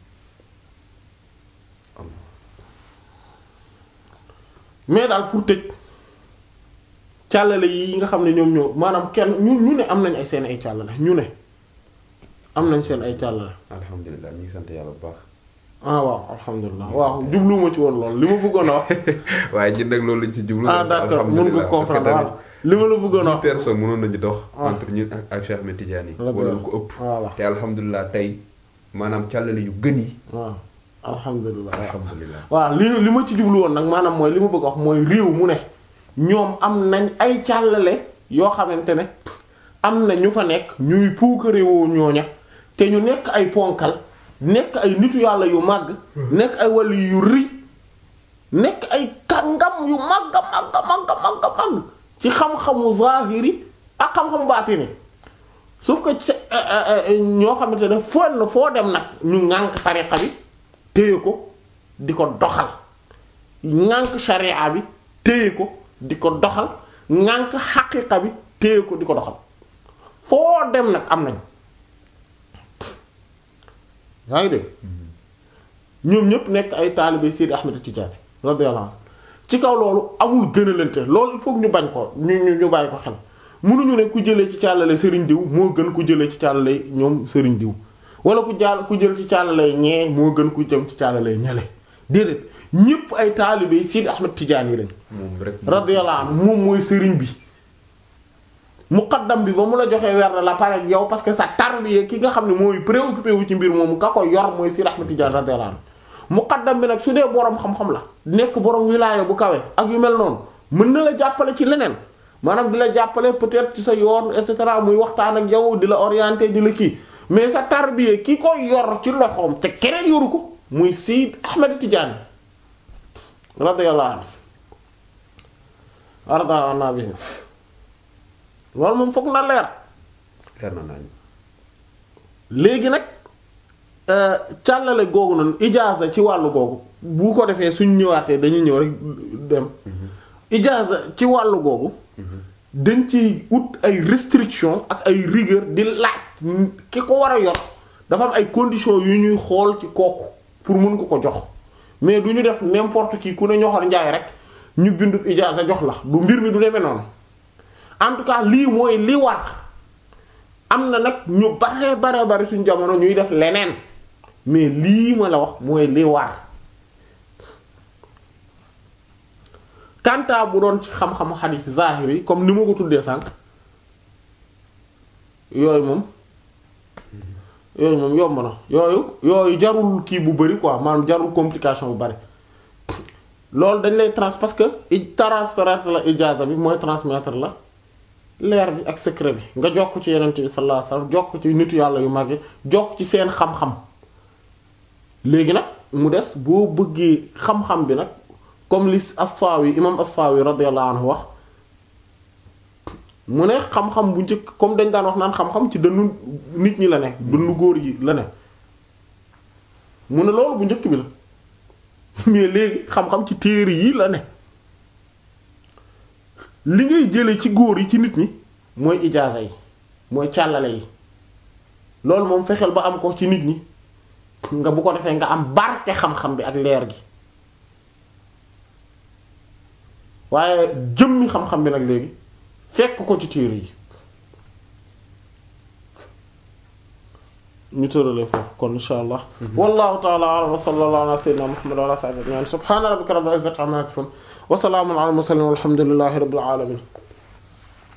mais daal pour tëj càllale yi nga xam ne ñoom ñoo maanaam kenn ñu ñu ne am nañ ay seen ay càllale ñu ne am nañ seen ay càllale alhamdulilah ñu ngi sant yàlla bu baax ah waaw alhamdulilah waaw jubluwuma ci woon lool li ma bëggoon a wax waaye ñun nag loolu lañ ci jublu ah d'accord mën nga comprendre waaw li ma la bëggoon a wax personne mënoon nañu dox Ah. entre ñun ak ak Cheikh Ahmed Tidiane yi Radiyallahu. wala lu ko ëpp voilà te alhamdulilah tey maanaam càllale yu gën yi waaw alhamdulilah alhamdulilah waaw li li ma ci jublu woon nag maanaam mooy li ma bëgg a wax mooy réew mu ne ñoom am nañ ay càllale yoo xamante ne am na ñu fa nekk ñuy puukarewoo ñooña te ñu nekk ay ponkal nekk ay nitu yàlla yu màgg nekk ay wàllu yu rëy nekk ay kàngam yu màgga màgga màgga màgga màgg ci xam-xamu zahiri ak xam-xamu baatini sauf que ca ñoo xamante ne foo na foo dem nag ñu ŋànk tariqa bi téye ko di ko doxal ŋànk sharia bi téye ko di ko doxal ŋànk xaqiqa bi téye ko di ko doxal foo dem nag am nañ yaa ngi dégg ñoom ñëpp nekk ay taalibe Seydi Ahmed Tidiane radiyallahu anhu ci kaw loolu amul gënalante loolu il faut que ñu bañ ko ñu ñu ñu bàyyi ko xel mënuñu ne ku jëlee ci càllale sëriñ diw moo gën ku jëlee ci càllale ñoom sëriñ diw wala ku jàll ku jël ci càllale ñee moo gën ku jëm ci càllale ñale déedéet ñëpp ay taalibe Seydi Ahmed Tidiane yi lañ moom rek radiyallahu anhu moom mooy sëriñ bi muqaddam bi ba mu la joxee weer la pare ak yow parce que sa tarbiya ki nga xam ne mooy préoccupé wu ci mbir moomu ka ko yor mooy Seydi Ahmed Tidiane radiyallahu anhu muqaddam bi nag su dee boroom xam-xam la nekk boroom wilaaya bu kawe ak yu mel noonu mën na la jàppale ci leneen maanaam di la jàppale peut-être ci sa yoon et cetera muy waxtaan ak yow di la orienter di la kii mais sa tarbiya ki ko yor ci loxoom te keneen yoru ko muy Seydi Ahmed Tidiane radiyallahu anhu arda anna bihi loolu moom foog na leer leer na nañu léegi nag càllale googu noonu ijaaza ci wàllu googu bu ko defee suñ ñëwaatee dañuy ñëw rek dem ijaaza ci wàllu googu dañ ci ut ay restriction ak ay rigueur di laaj ki ko war a yor dafa am ay conditions yu ñuy xool ci kooku pour mun ko ko jox mais du ñu def n'importe qui ku ne ñoxor njaay rek ñu bindu ijaaza jox la du mbir mi du demee noonu en tout cas lii mooy li war am na nag ñu bare bare bare suñu jamono ñuy def leneen mais lii ma la wax mooy li war kanta bu doon ci xam-xamu xadiis zahir yi comme ni ma ko tuddee sànq yooyu moom yooyu moom yomb na yooyu yooyu jarul kii bu bari quoi maanaam jarul complication bu bari loolu dañ lay trans parce que i transmettre la ijaaza bi mooy transmettre la leer bi ak secret bi nga jokk ci yenent bi sallallahu alayhi wasallam jokk ci nitu yàlla yu mag yi jokk ci seen xam-xam léegi nag mu des boo bëggee xam-xam bi nag comme li as-Sawi imam as-Sawi radiyallahu anhu wax mu ne xam-xam bu njëkk comme dañ daan wax naan xam-xam ci dënnu nit ñi la ne dënnu góor yi la ne mu ne loolu bu njëkk bi la mais léegi xam-xam ci téere yi la ne li ngay jële ci góor yi ci nit ñi mooy ijaaza yi mooy càllale yi loolu moom fexeel ba am ko ci nit ñi nga bu ko defee nga am barke xam-xam bi ak leer gi waaye jëmmi xam-xam bi nag léegi fekk ko ci téere yi ñu tëralee foofu kon insha allah wallahu ta'ala a'lam wa sallallahu ala sayyidina muhammad wa ala sahbihi ajma'in subhana rabbika rabbil izzati amma yasifun wa salamun ala al mursalin walhamdulillahi rabbil alamin